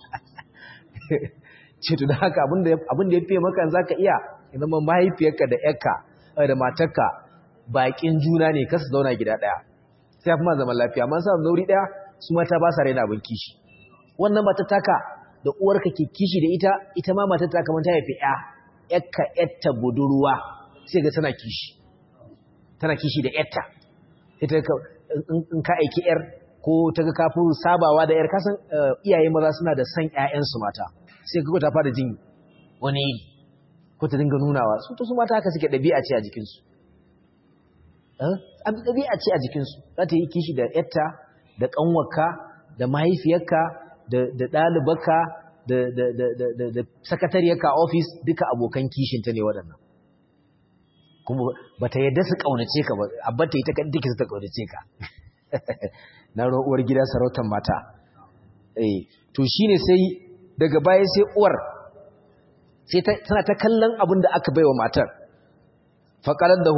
ce to da haka abin da ya fiye maka za ka iya zama mahaifiyarka da yarka da matarka bakin juna ne kasu zauna gida ɗaya sai fi ma zaman lafiya amma sa zauri ɗaya su mata ba sa raina abin kishi wannan mata taka da uwarka ke kishi da ita ita ma mata taka man ta haifi ya yakka yatta budurwa sai ga tana kishi tana kishi da yatta ita in ka aiki yar ko ta ga kafin sabawa da yar kasan iyaye maza suna da san ƴaƴansu mata sai ga ta fara jin wani ko ta dinga nunawa su to su mata haka suke ɗabi'a ce a jikinsu an ɗabi'a ce a jikinsu za ta yi kishi da yatta da ƙanwarka da mahaifiyarka da ɗalibarka da sakatariyarka a ofis duka abokan kishinta ne waɗannan kuma ba ta yadda su ƙaunace ka ba abba ta yi ta duka su ta ƙaunace ka na uwar gida sarautar mata to shi ne sai daga baya sai uwar sai tana ta kallon abin da aka bai wa matar faƙalar da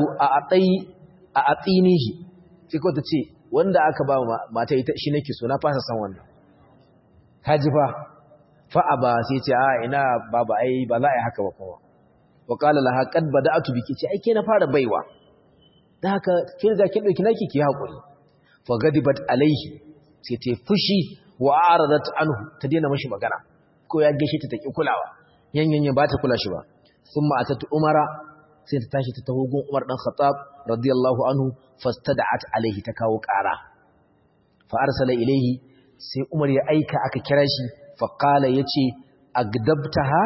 a atsinihi sai kawai ta ce wanda aka ba mata shi nake so na fasa san wannan kaji fa fa'a ba sai ce a ina baba ai ba za a yi haka ba kuma wa qala laha qad bada'tu biki ce ai ke na fara baiwa dan haka ke riga ki dauki naki ki hakuri fa gadibat alaihi sai ta fushi wa aradat anhu ta daina mashi magana ko ya gaishe ta taki kulawa yanyan ba ta kula shi ba thumma atatu umara sai ta tashi ta taho gun Umar dan Khattab radiyallahu anhu fastada'at alaihi ta kawo ƙara fa arsala ilaihi sai Umar ya aika aka kira shi fa qala yace agdabtaha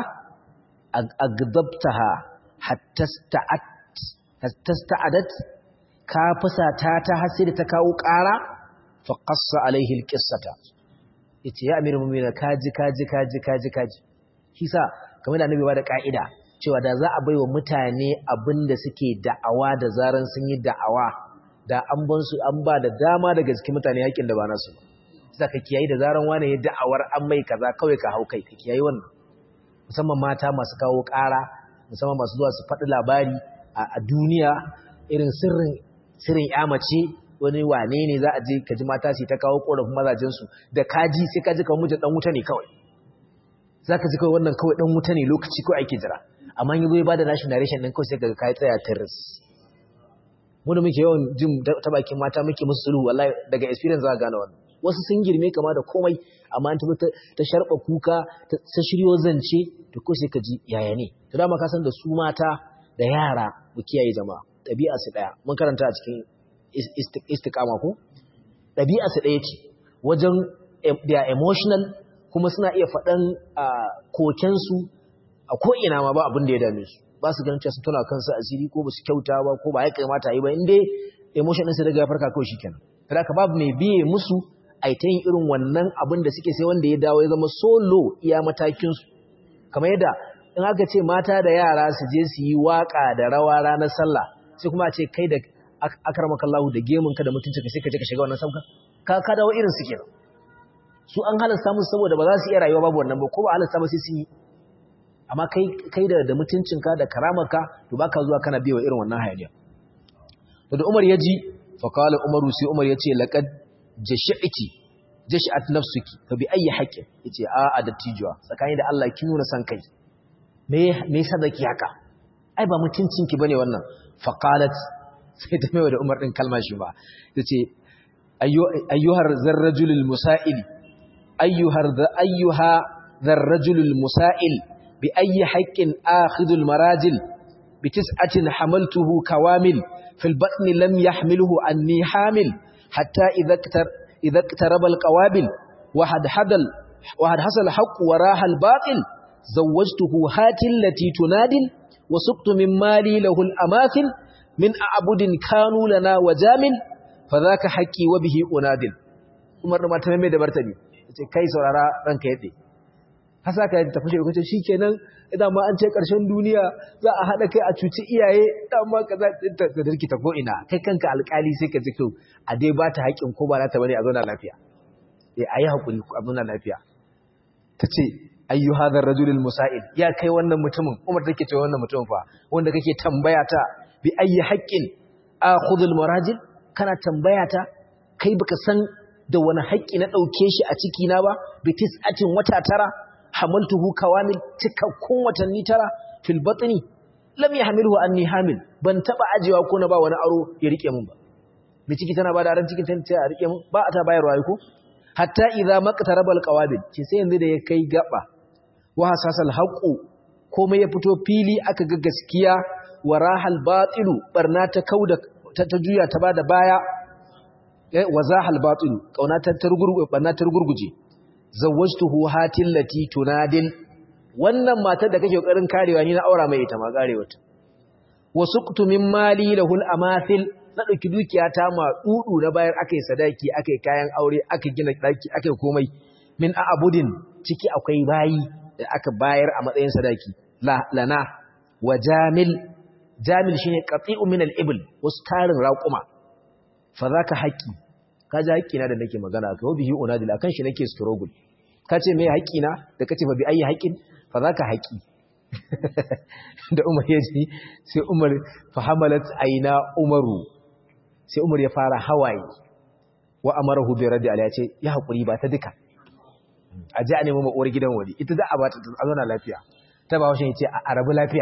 agdabtaha hatta sta'at hatta sta'adat ka fusata ta har sai da ta kawo ƙara fa qassa alaihi alqissata yace ya amirul mu'minin kaji kaji kaji kaji kaji kisa kamar da annabi ba da ka'ida cewa da za a baiwa mutane abin da suke da'awa da zaran sun yi da'awa da an ban su an ba da dama daga cikin mutane yakin da ba nasu ba sai ka kiyayi da zaran wani ya da'awar an mai kaza kawai ka hau kai ka kiyayi wannan musamman mata masu kawo ƙara musamman masu zuwa su faɗi labari a duniya irin sirrin sirrin ya mace wani wane ne za a je ka ji mata su ta kawo ƙorafin mazajensu da kaji sai ka ji kawai mijin ɗan wuta ne kawai za ka ji kawai wannan kawai ɗan wuta ne lokaci kawai ake jira amma yi zai ba da nashi narration ɗin kawai sai kaga kai tsaya tiris mu da muke yawan jin ta bakin mata muke musu sulhu wallahi daga experience za ka gane wannan wasu sun girme kama da komai amma an tabbata ta sharba kuka ta shiryo zance to ko sai ka ji yaya ne to dama ka san da su mata da yara mu kiyaye jama'a ɗabi'a su ɗaya mun karanta a cikin istiqama ko ɗabi'a su ɗaya ce wajen they are emotional kuma suna iya faɗan kokensu a ko'ina ma ba abin da ya dame su ba su ganin cewa sun tuna kansu asiri ko ba su kyauta ba ko ba ya kamata yi ba inda emotion ɗinsu daga ya farka kawai shi kenan kada ka babu mai biye musu a ta yin irin wannan abin da suke sai wanda ya dawo ya zama solo iya matakinsu kamar yadda in aka ce mata da yara su je su yi waka da rawa ranar sallah sai kuma a ce kai da akarmakallahu da gemun ka da mutunci ka sai ka je ka shiga wannan sabka ka ka dawo irin su kenan su an halasta musu saboda ba za su iya rayuwa babu wannan ba ko ba halasta ba sai su yi amma kai kai da da mutuncinka da karamarka to baka zuwa kana biyewa irin wannan hayaniya to da Umar ya ji fa qala umaru sai umar yace laqad jashi'ti jashi'at nafsuki fa bi ayi haqqin yace a a dattijuwa tsakani da Allah ki nuna san kai me me yasa zaki haka ai ba mutuncin ki bane wannan fa qalat sai ta mai da umar din kalma shi ba yace ayyuhar zarrajulul musa'il ayyuhar ayyuha zarrajulul musa'il bi ayyi haqqin akhidul marajil bi tis'atin hamaltuhu kawamil fil batni lam yahmiluhu anni hamil hatta idha iktar idha iktaraba al qawabil wa had hadal wa had hasal haqq wa raha al batil zawwajtuhu hatil lati tunadil wa suqtu min mali lahu al amathil min a'budin kanu lana wajamil fadhaka haqqi wa bihi unadil umar da mata mai da martani yace kai saurara ranka yade hasa ka tafi shi kace shikenan idan ma an ce karshen duniya za a hada kai a cuci iyaye dan ma kaza da dirki ta ko ina kai kanka alkali sai ka ji to a dai ba ta haƙin ko ba za ta bane a zauna lafiya eh ayi hakuri a zauna lafiya tace ayyu hadha ar-rajul al-musa'id ya kai wannan mutumin umar take ce wannan mutumin fa wanda kake tambaya ta bi ayyi haqqin akhudhu al-marajil kana tambaya ta kai baka san da wani haƙƙi na ɗauke shi a ciki na ba bi tis'atin wata tara hamaltuhu kawamil cikakkun watanni tara fil batni lam yahmilhu anni hamil ban taba ajewa ko na ba wani aro ya rike mun ba mi ciki tana ba da ran cikin tanta ya rike mun ba ta bayarwa ko hatta idza maqtaraba al qawabil ce sai yanzu da ya kai gaba wa hasasal haqu komai ya fito fili aka ga gaskiya wa rahal batilu barna ta kauda ta juya ta bada baya wa zahal batilu kauna ta targurgu barna ta gurguje zawwajtuhu hatil lati tunadil wannan matar da kake kokarin karewa ni na aura mai ita ma karewa ta wasuqtu min mali lahul amathil na dauki dukiya ta ma dudu na bayar akai sadaki akai kayan aure akai gina daki akai komai min abudin ciki akwai bayi da aka bayar a matsayin sadaki la lana wa jamil jamil shine qati'u min al-ibl wasu tarin raquma fa zaka haqqi kaji haqqina da nake magana ka bihi unadil akan shi nake struggle kace me haqqina da kace fa bi ayi haqqin fa zaka haqqi da Umar ya ji sai Umar fa hamalat aina Umaru sai Umar ya fara hawaye wa amarahu bi radi ya ce ya hakuri ba ta duka a ji a nemi ma uwar gidan wani ita za a ba ta a zauna lafiya ta ba washe ce a rabu lafiya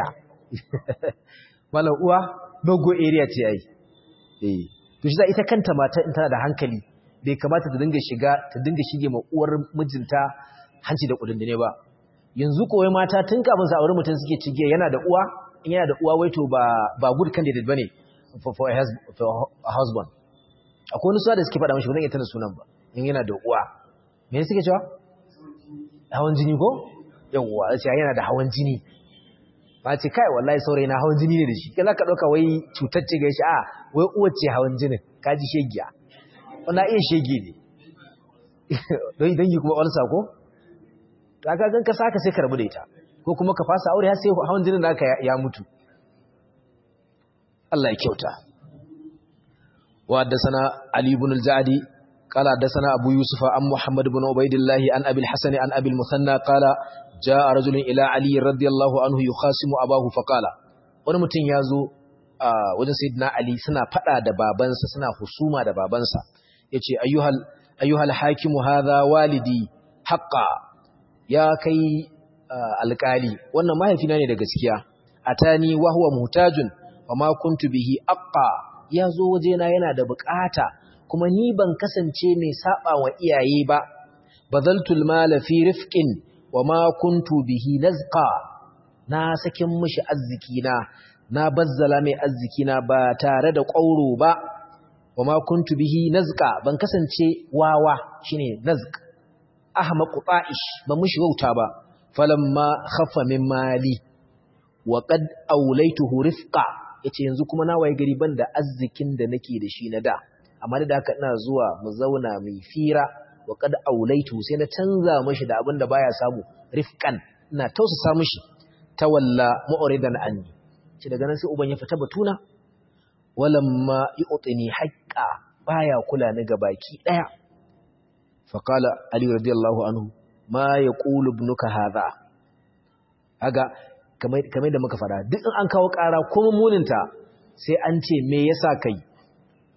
malam uwa dogo area ce yayi eh to shi ita kanta mata in tana da hankali bai kamata ta dinga shiga ta dinga shige ma uwar mijinta hanci da kudin ne ba yanzu kowai mata tun kafin sa aure mutum suke cige yana da uwa in yana da uwa wai to ba ba good candidate bane for, for, a, for a husband akwai wani suwa da suke faɗa mashi ba zan iya tana sunan ba in yana da uwa me suke cewa hawan jini ko yawwa ce yana da hawan jini ba ce kai wallahi saurayi na hawan jini ne da shi kai zaka dauka wai cutar ce ga shi a wai uwar ce hawan jinin kaji shegiya wannan iya shege ne don dangi kuma wani sako to aka gan ka saka sai ka rabu da ita ko kuma ka fasa aure har sai hawan jinin naka ya mutu Allah ya kyauta wa haddathana Ali ibn al-Ja'di qala haddathana Abu Yusuf an Muhammad ibn Ubaydillah an Abi al-Hasan an Abi al-Musanna qala jaa rajulun ila Ali radiyallahu anhu yukhasimu abahu faqala wani mutum yazo a wajen sayyidina Ali suna fada da babansa suna husuma da babansa yace ayyuhal ayyuhal hakimu hadha walidi haqqan ya kai alƙali wannan mahaifina ne da gaskiya atani wa huwa muhtajun wa ma kuntu bihi aqqa yazo wajena yana da bukata kuma ni ban kasance mai saba wa iyaye ba badaltul mala fi rifqin wa ma kuntu bihi lazqa na sakin mishi arzikina na bazzala mai arzikina ba tare da ƙauro ba wa ma kuntu bihi nazqa ban kasance wawa shine nazq ahmaqu ta'ish ba mushi wauta ba falamma khaffa min mali wa qad awlaytuhu rifqa yace yanzu kuma na waye gari banda arzikin da nake da shi na da amma da haka ina zuwa mu zauna mu fira wa qad awlaytu sai na canza mishi da abin da baya samu rifqan ina tausasa mishi tawalla mu'ridan anni ce daga nan sai uban ya fita batuna walamma yu'tini haqqa baya kula ni ga baki daya faqala ali radiyallahu anhu ma yaqulu ibnuka hadha aga kamar kamar da muka fara duk in an kawo ƙara kuma muninta sai an ce me yasa kai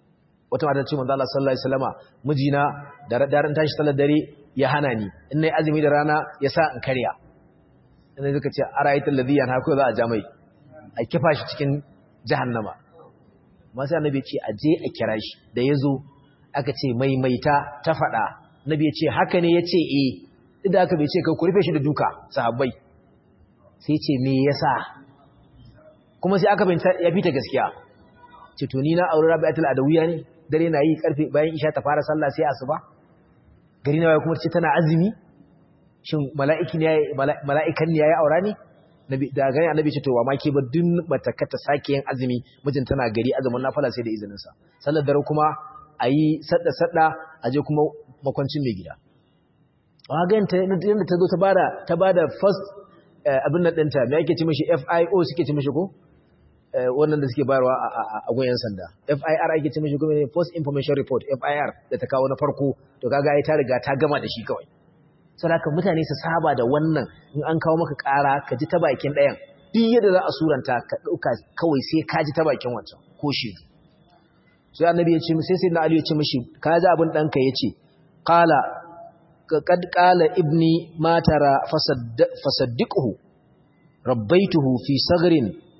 wata mata ce manzo Allah sallallahu alaihi wasallama mijina da daren tashi sallar dare ya hana ni in nayi azumi da rana ya sa in karya ina suka ce ara'aytul ladhi yanha ko za a ja mai a kifa shi cikin jahannama amma sai annabi ya ce a je a kira shi da yazo aka ce maimaita ta faɗa nabi ya ce haka ne ya ce eh duk da aka bai ce ka ku rufe shi da duka sahabbai sai ce me yasa kuma sai aka binta ya fita gaskiya ce to ni na aure rabi'atul adawiya ne dare na yi karfe bayan isha ta fara sallah sai asuba gari na kuma ce tana azumi shin mala'iki ne mala'ikan ne yayi aura ne nabi da gani annabi ce to wa ma ke ba dun bata kata sake yin azumi mijin tana gari azumin nafila sai da izinin sa sallar dare kuma ayi sadda sadda aje kuma makwancin mai gida wa ga yanda ta zo ta bada ta bada first abin nan ɗinta me ake ci mishi FIO suke ci mishi ko wannan da suke bayarwa a goyen sanda FIR ake ci mishi kuma ne First Information Report FIR da ta kawo na farko to kaga ai ta riga ta gama da shi kawai saboda mutane su saba da wannan in an kawo maka ƙara ka ji ta bakin ɗayan duk yadda za a suranta ka ɗauka kawai sai ka ji ta bakin wancan ko shi sai annabi ya ce sai sai na Ali ya ce mishi ka ji abin ɗanka ya ce qala قد قال ابني ما ترى فصدقه ربيته في صغر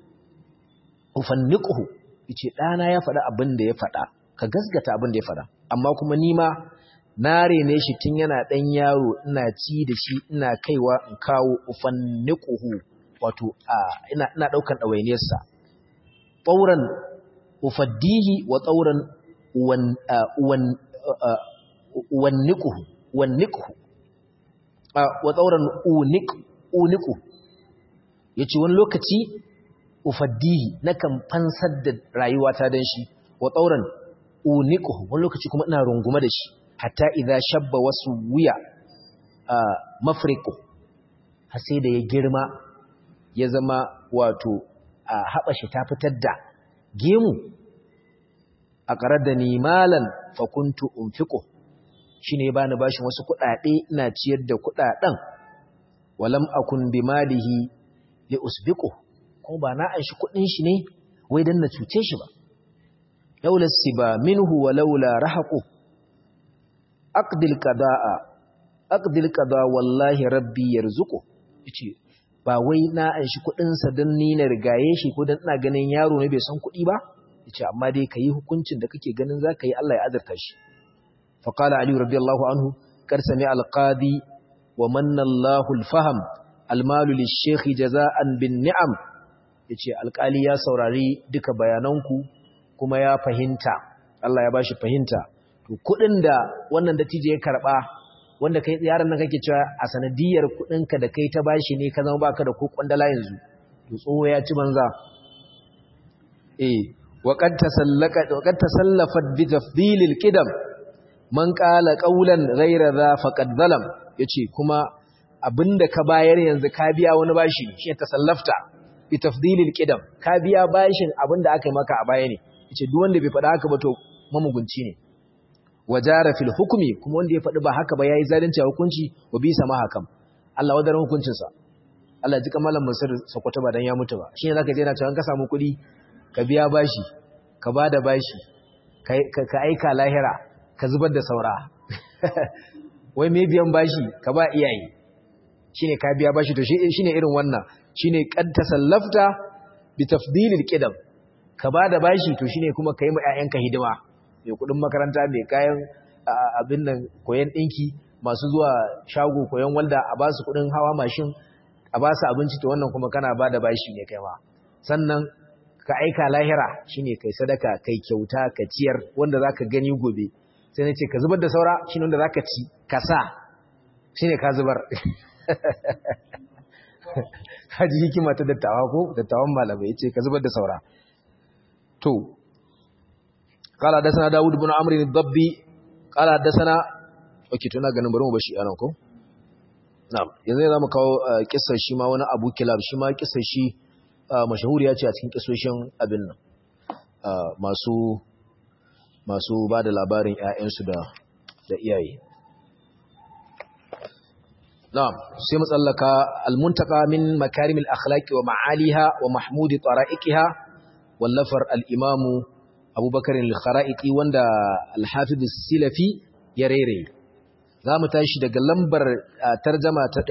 أفنقه yace ɗana ya faɗa abin da ya faɗa ka gasgata abin da ya faɗa amma kuma ni ma na rene shi tun yana ɗan yaro ina ci da shi ina kaiwa in kawo ufanniquhu wato ina ina ɗaukan ɗawainiyarsa tsauran ufaddihi wa tsauran wan wan wanniquhu wanniqhu wa tsauran uniq uniqu yace wani lokaci ufaddihi nakan fansar da rayuwata dan shi wa tsauran uniqhu wani lokaci kuma ina rungume da shi hatta idza shabba wasu wuya mafriqu har sai da ya girma ya zama wato a haɓa shi ta fitar da gemu a ƙarar da ni malan fakuntu unfiqu shi ne ba ni bashin wasu kuɗaɗe ina ciyar da kuɗaɗen walam akun bi malihi li usbiqu kuma ba na an shi kuɗin shi ne wai dan na cuce shi ba laula siba minhu wa laula rahaqu aqdil qada'a aqdil qada wallahi rabbi yarzuqu yace ba wai na an shi kuɗin sa dan ni na rigaye shi ko dan ina ganin yaro ne bai san kuɗi ba yace amma dai kayi hukuncin da kake ganin zaka yi Allah ya azurta shi فقال علي رضي الله عنه قد سمع القاضي ومن الله الفهم المال للشيخ جزاء بالنعم yace alƙali ya saurari duka bayananku kuma ya fahimta Allah ya bashi fahimta to kudin da wannan dattijo ya karba wanda kai yaran nan kake cewa a sanadiyar kudin ka da kai ta bashi ne ka zama baka da ko kwandala yanzu to tsoho ya ci banza eh wa qad tasallaka wa qad tasallafat bi tafdilil qidam man ƙala ƙaulan ghaira za faqad zalam yace kuma abinda ka bayar yanzu ka biya wani bashi shi ta sallafta bi tafdilil qidam ka biya bashin abinda aka yi maka a baya ne yace duk wanda bai faɗa haka ba to mamugunci ne wajara fil hukmi kuma wanda ya faɗi ba haka ba yayi zalunci a hukunci wa bi sama hakam Allah wadaran hukuncin sa Allah ji kamalan Mansur Sokoto ba dan ya mutu ba shine zaka je na cewa ka samu kuɗi ka biya bashi ka bada bashi ka aika lahira ka zubar da saura wai mai biyan bashi ka ba iyaye shine ka biya bashi to shine irin wannan shine qad tasallafta bi tafdilil qidam ka ba da bashi to shine kuma kai ma ƴaƴanka hidima mai kudin makaranta mai kayan abin nan koyan dinki masu zuwa shago koyan walda a ba su kudin hawa mashin a ba su abinci to wannan kuma kana ba da bashi ne kai ma sannan ka aika lahira shine kai sadaka kai kyauta ka ciyar wanda zaka gani gobe sai na ce ka zubar da saura shi ne wanda za ka ci ka sa shi ne ka zubar haji hikima ta dattawa ko dattawan malamai ya ce ka zubar da saura to kala da sana dawud bin amri dabbi kala da sana ok tuna ganin bari mu bashi anan ko na'am yanzu za mu kawo kissar shi ma wani abu kilab shi ma kissar shi mashahuriya ce a cikin kissoshin abin nan masu masu ba da labarin ‘ya'yansu da iyaye. Na'am, sai matsallaka almuntaka min makarimil akhlaqi wa ma'aliha wa mahmudi tsara'ikiha wallafar al'imamu abubakar al-kharaiti wanda al-hafiz silafi ya rere za mu tashi daga lambar tarjama ta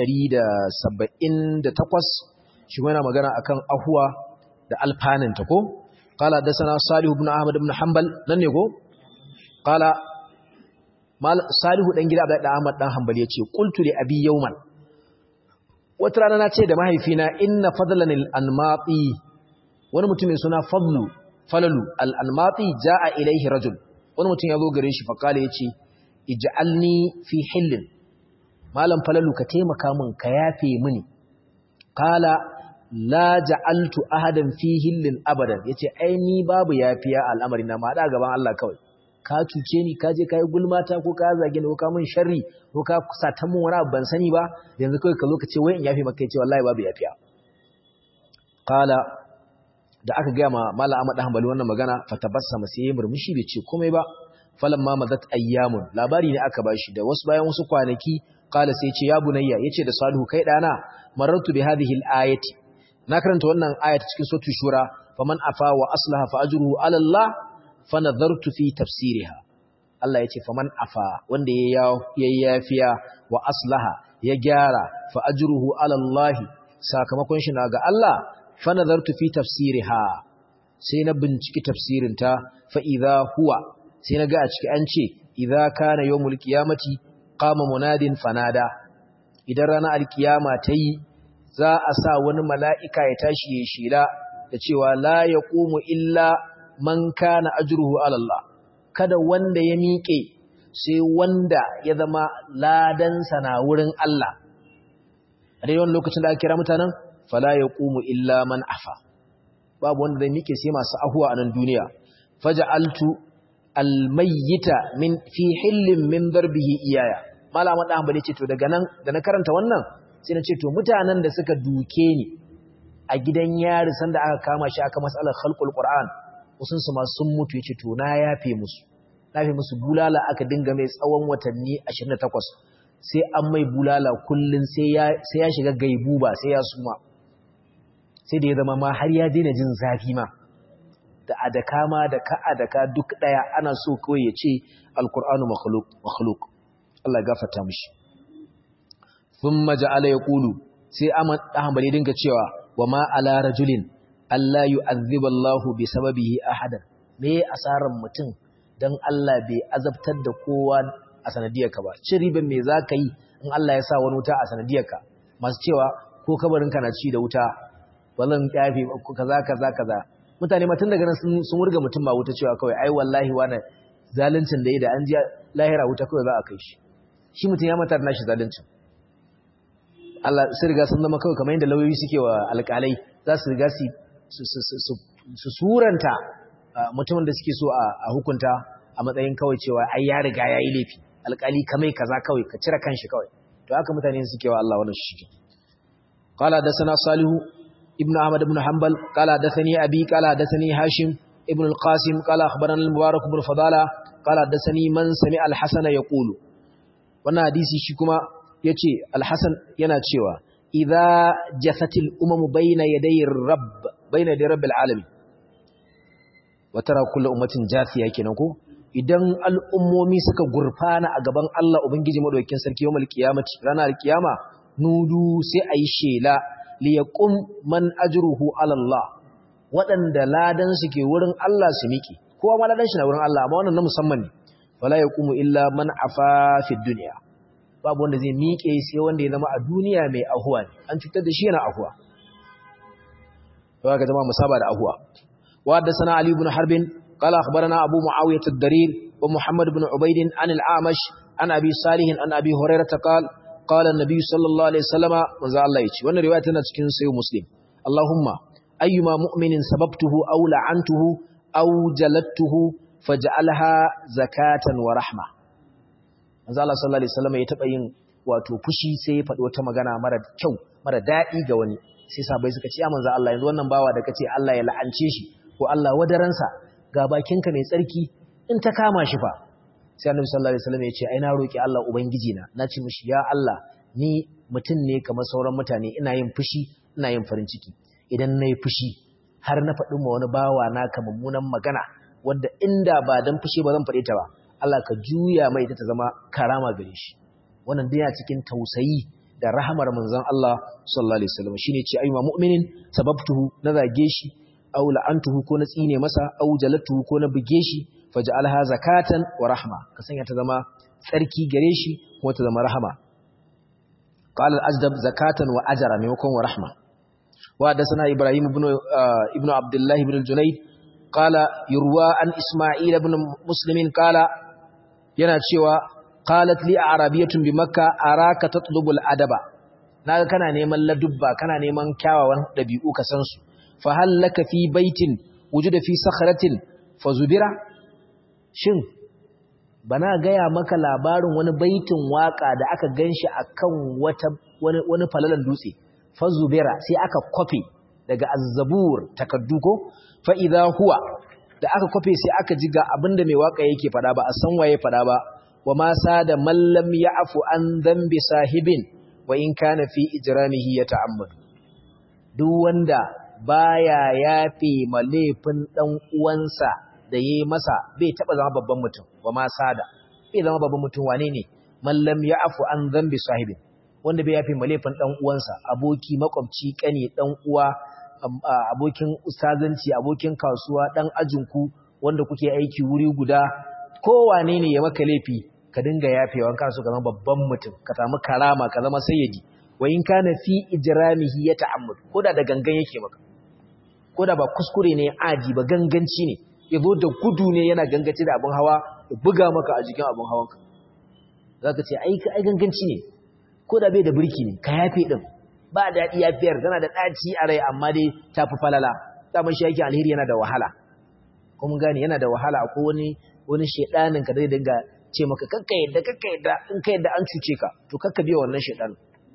178 shi yana magana akan ahuwa da alfaninta ko qala dasana salih ibn ahmad ibn hanbal nan ne ko qala mal salihu dan gida da ahmad dan hanbal yace qultu li abi yawman wata rana na ce da mahaifina inna fadlan al-anmati wani mutum mai suna fadlu falalu al-anmati jaa ilaihi rajul wani mutum ya zo gare shi fa kale yace ij'alni fi hillin malam falalu ka taimaka min ka yafe mini kala la ja'altu ahadan fi hillin abadan yace ai ni babu yafiya al'amari na ma da gaban Allah kawai ka cuce ni ka je kai gulmata ko ka zage ni ko ka min sharri ko ka sata min wani abu ban sani ba yanzu kai ka zo ka ce wai in yafe maka yace wallahi babu yafiya kala da aka ga ma mallam Ahmad Hanbali wannan magana fatabassama sai ya murmushi bai ce komai ba falamma madat ayyamun labari ne aka bashi da wasu bayan wasu kwanaki kala sai ce ya bunayya yace da salihu kai dana marartu bi hadhihi al-ayati na karanta wannan ayat cikin suratul shura faman afa wa aslaha fa ajruhu ala Allah fa nadartu fi tafsiriha Allah yace faman afa wanda ya yafiya wa aslaha ya gyara fa ajruhu ala Allah sakamakon shi na ga Allah fa nadartu fi tafsiriha sai na binciki tafsirin ta fa idha huwa sai na ga a ciki an ce idza kana yawmul qiyamati qama munadin fanada idan ranar alkiyama ta yi za a sa wani mala'ika ya tashi ya shela da cewa la ya ƙumu illa man kana ajruhu alallah kada wanda ya miƙe sai wanda ya zama ladansa na wurin Allah a dai wani lokacin da aka kira mutanen fala ya ƙumu illa man afa babu wanda zai miƙe sai masu ahuwa a nan duniya faja'altu almayyita min fi hillin min darbihi iyaya malama da hanbali ce to daga nan da na karanta wannan sai na ce to mutanen da suka duke ni a gidan yari sanda aka kama shi aka matsalar khalqul qur'an usun su ma sun mutu yace to na yafe musu yafe musu bulala aka dinga mai tsawon watanni 28 sai an mai bulala kullun sai ya sai ya shiga gaibuba sai ya suma sai da ya zama ma har ya daina jin zafi ma da adaka ma da ka adaka duk daya ana so kawai ya ce alqur'anu makhluq makhluq Allah ya gafarta mishi thumma ja'ala yaqulu sai Ahmad Ahmad ya dinga cewa wa ma ala rajulin alla yu'adhibu Allah bi sababihi ahadan me asaran mutum dan Allah bai azabtar da kowa a sanadiyarka ba cin riban me zaka yi in Allah ya sa wani wuta a sanadiyarka masu cewa ko kabarin ka na ci da wuta wallan kafi kaza kaza kaza mutane ma tun daga nan sun wurga mutum ba wuta cewa kawai ai wallahi wani zaluncin da yi da an ji lahira wuta kawai za a kai shi shi mutum ya matar nashi zaluncin Allah su riga sun zama kawai kamar yadda lauyoyi suke wa alƙalai za su riga su suranta mutumin da suke so a hukunta a matsayin kawai cewa ai ya riga ya yi laifi alƙali kamai kaza kawai ka cire kanshi kawai to haka mutane suke wa Allah wannan shi قال حدثنا صالح ابن احمد بن حنبل قال حدثني ابي قال حدثني هاشم ابن القاسم قال اخبرنا المبارك بن فضاله قال حدثني من سمع الحسن يقول wannan hadisi shi kuma yace al-hasan yana cewa idza jafatil umamu bayna yaday rabb bayna yaday rabbil alamin wa tara kullu ummatin jafiya kenan ko idan al'ummomi suka gurfana a gaban Allah ubangiji madaukakin sarki yawmal qiyamati ranar kiyama nudu sai ayi shela li yaqum man ajruhu ala Allah waɗanda ladan su ke wurin Allah su miki kowa ma ladan shi na wurin Allah amma wannan na musamman ne wala yaqumu illa man afa fi dunya babu wanda zai miƙe sai wanda ya zama a duniya mai ahuwa ne an cutar da shi yana ahuwa to ga jama'a musaba da ahuwa wa haddathana ali ibn harbin qala akhbarana abu muawiyah ad-darir wa muhammad ibn ubayd an al-amash an abi salih an abi hurairah qala qala an-nabi sallallahu alaihi wasallama manzo Allah yace wannan riwaya tana cikin sahih muslim allahumma ayyuma mu'minin sababtuhu aw la'antuhu aw jalattuhu faj'alha zakatan wa rahma manzo Allah sallallahu alaihi wasallam ya taba yin wato fushi sai ya faɗi wata magana mara kyau mara daɗi ga wani sai sabai suka ce ya manzo Allah yanzu wannan bawa da kace Allah ya la'ance shi ko Allah wadaransa ga bakinka mai tsarki in ta kama shi fa sai annabi sallallahu alaihi wasallam ya ce ai na roki Allah ubangiji na na ce mishi ya Allah ni mutum ne kamar sauran mutane ina yin fushi ina yin farin ciki idan nayi fushi har na faɗi ma wani bawa naka mummunan magana wanda inda ba dan fushi ba zan faɗe ta ba Allah ka juya mai ta zama karama gare shi wannan dai cikin tausayi da rahamar manzon Allah sallallahu alaihi wasallam shine ce ayyuma mu'minin sababtuhu na zage shi aw la'antuhu ko na tsine masa aw jalatuhu ko na buge shi faj'alha zakatan wa rahma ka sanya ta zama tsarki gare shi kuma ta zama rahama qala al-ajdab zakatan wa ajra maimakon wa rahma wa hadathana ibrahim ibn ibn abdullah ibn al-junayd qala yurwa an isma'il ibn muslimin qala yana cewa qalat li arabiyatun bi makka araka tatlubul adaba naga kana neman ladubba kana neman kyawawan dabi'u ka san su fa hal laka fi baitin wujuda fi sakhratin fazubira shin bana gaya maka labarin wani baitin waka da aka ganshi akan wata wani wani falalan dutse fazubira sai aka kofe daga azzabur takaddu ko fa idha huwa da aka kofe sai aka ji ga abinda mai waka yake fada ba a san waye fada ba wa ma sada man lam ya'fu an dhanbi sahibin wa in kana fi ijramihi yata'ammad duk wanda baya yafe ma laifin dan uwansa da yayi masa bai taba zama babban mutum wa ma sada bai zama babban mutum wane ne man lam ya'fu an dhanbi sahibin wanda bai yafe ma laifin dan uwansa aboki makwabci kane dan uwa abokin ustazanci abokin kasuwa dan ajinku wanda kuke aiki wuri guda kowane ne ya maka laifi ka dinga yafewa kana so ka zama babban mutum ka samu karama ka zama sayyidi wa in kana fi ijramihi ya ta'ammud koda da gangan yake maka koda ba kuskure ne aji ba ganganci ne yazo da gudu ne yana gangaci da abun hawa ya buga maka a jikin abun hawanka zaka ce ai ai ganganci ne koda bai da burki ne ka yafe din ba daɗi yafiyar tana da ɗaci a rai amma dai ta fi falala daman shi yake alheri yana da wahala kuma gani yana da wahala ko wani wani shedanin ka zai dinga ce maka kakka yadda kakka yadda in ka yadda an cuce ka to kakka biya wannan shedanin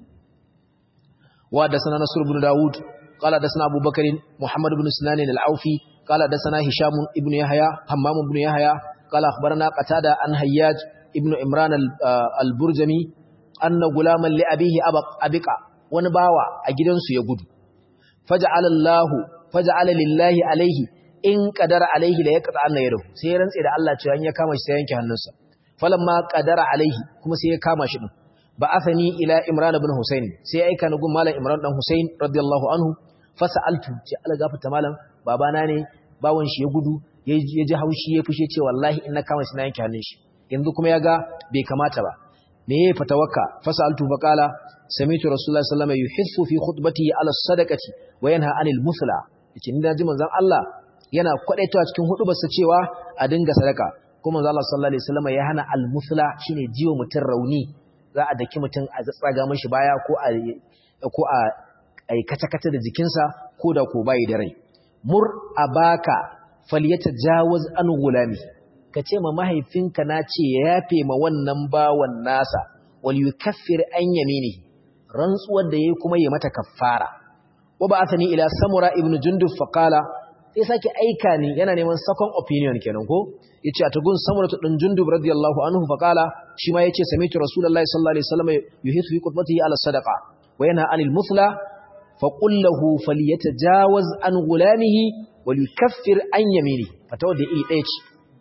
wa da sana nasr ibn daud qala da sana abubakar muhammad ibn sinan al-aufi qala da sana hisham ibn yahya hammam ibn yahya qala akhbarana qatada an hayyaj ibn imran al-burjami anna gulaman li abihi abqa wani bawa a gidansu ya gudu faja'ala Allah faja'ala lillahi alaihi in qadara alaihi la yaqta anna yadahu sai ya rantse da Allah cewa in ya kama shi sai yanke hannunsa falamma qadara alaihi kuma sai ya kama shi din ba'athani ila imran ibn husayn sai ya aika ni gun malam imran dan husayn radiyallahu anhu fasaltu ce Allah gafarta malam babana ne bawon shi ya gudu ya ji haushi ya fushe ce wallahi in na kama shi na yanke hannun shi yanzu kuma ya ga bai kamata ba me ya fatawaka fasaltu faqala sami'tu rasulullahi sallallahu alaihi wasallam yuhissu fi khutbatihi ala sadaqati wa yanha anil musla yace ni naji manzon Allah yana kwadaitawa cikin hudubarsa cewa a dinga sadaka kuma manzon Allah sallallahu alaihi wasallam ya hana al musla shine jiwo mutun rauni za a daki mutun a tsaga mishi baya ko a ko a ai kata-kata da jikinsa ko da ko bai da rai mur abaka falyatajawaz an gulami ka ce ma mahaifinka na ce ya yafe ma wannan bawan nasa wal yukaffir an yaminihi rantsuwar da yayi kuma yi mata kaffara wa ba'athani ila samura ibn jundub fa qala sai sake aika ni yana neman second opinion kenan ko yace a tugun samura din jundub radiyallahu anhu fa qala shi ma yace sami'tu rasulullahi sallallahu alaihi wasallam yuhithu fi qutbatihi ala sadaqa wa yanha anil muthla fa qul lahu falyatajawaz an gulamihi wal yukaffir an yaminihi fatawa da iri ɗaya ce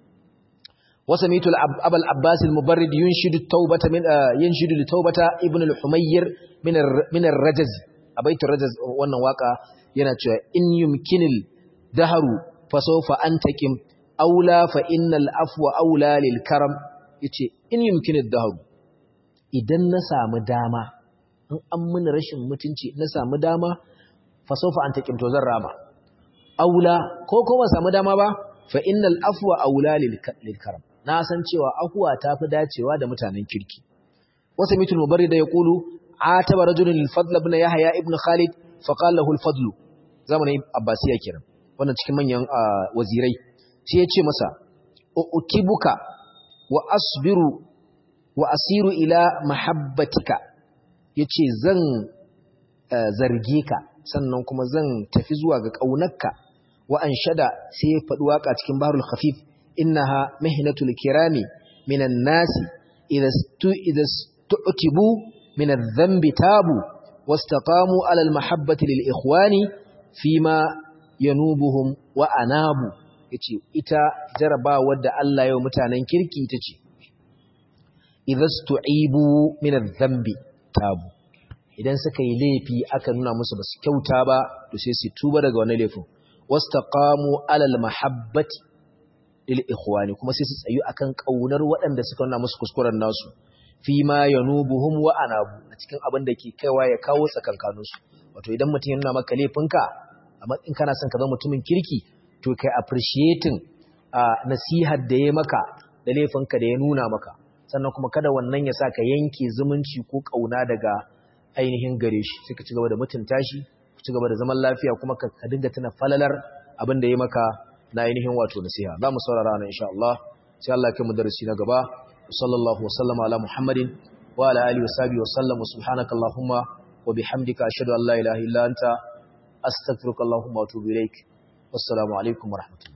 وسميت أبا العباس المبرد ينشد التوبة من ينشد التوبة ابن الحمير من من الرجز أبيت الرجز وانا واقع يناتشوا إن يمكن الدهر فسوف أنتكم أولى فإن الأفو أولى للكرم يتي إن يمكن الدهر idan na samu dama in an mun rashin mutunci na samu dama fa sawfa antakim to zan rama aula ko ko ba samu dama ba fa innal afwa aula lil karam na san cewa ahuwa ta fi dacewa da mutanen kirki wasa mitul mubarrid da yaqulu ataba rajulun lil fadl ibn yahya ibn khalid fa qala lahu al fadl zamanin abbasiya kiran wannan cikin manyan wazirai sai ya ce masa ukibuka wa asbiru wa asiru ila mahabbatika yace zan zarge ka sannan kuma zan tafi zuwa ga kaunarka wa anshada sai ya faɗi waka cikin baharul khafif innaha mihnatul kirami minan nasi idza idza tu'tibu min adh-dhanbi tabu wastaqamu ala al-mahabbati lil ikhwani fima yanubuhum wa anabu yace ita jarabawar da Allah ya mutanen kirki ita ce idhastu'ibu min adh-dhanbi tabu idan suka yi laifi aka nuna musu basu kyauta ba to sai su tuba daga wannan laifin wastaqamu alal mahabbati lil ikhwani kuma sai su tsayu akan kaunar waɗanda suka nuna musu kuskuren nasu fi ma yanubuhum wa anabu a cikin abin da ke kaiwa ya kawo tsakankanin su wato idan mutum ya nuna maka laifinka amma in kana son ka zama mutumin kirki to kai appreciating nasihar da ya maka da laifinka da ya nuna maka sannan kuma kada wannan ya sa ka yanke zumunci ko kauna daga ainihin gare shi sai ka ci gaba da mutunta shi ku ci gaba da zaman lafiya kuma ka dinga tuna falalar abin da ya maka na ainihin wato nasiha za mu saurara nan insha Allah sai Allah ya kai mu darasi na gaba sallallahu wa sallama ala muhammadin wa ala alihi wa sahbihi wa sallam subhanaka allahumma wa bihamdika ashhadu an la ilaha illa anta astaghfiruka allahumma wa atubu ilaik wassalamu alaikum wa rahmatullahi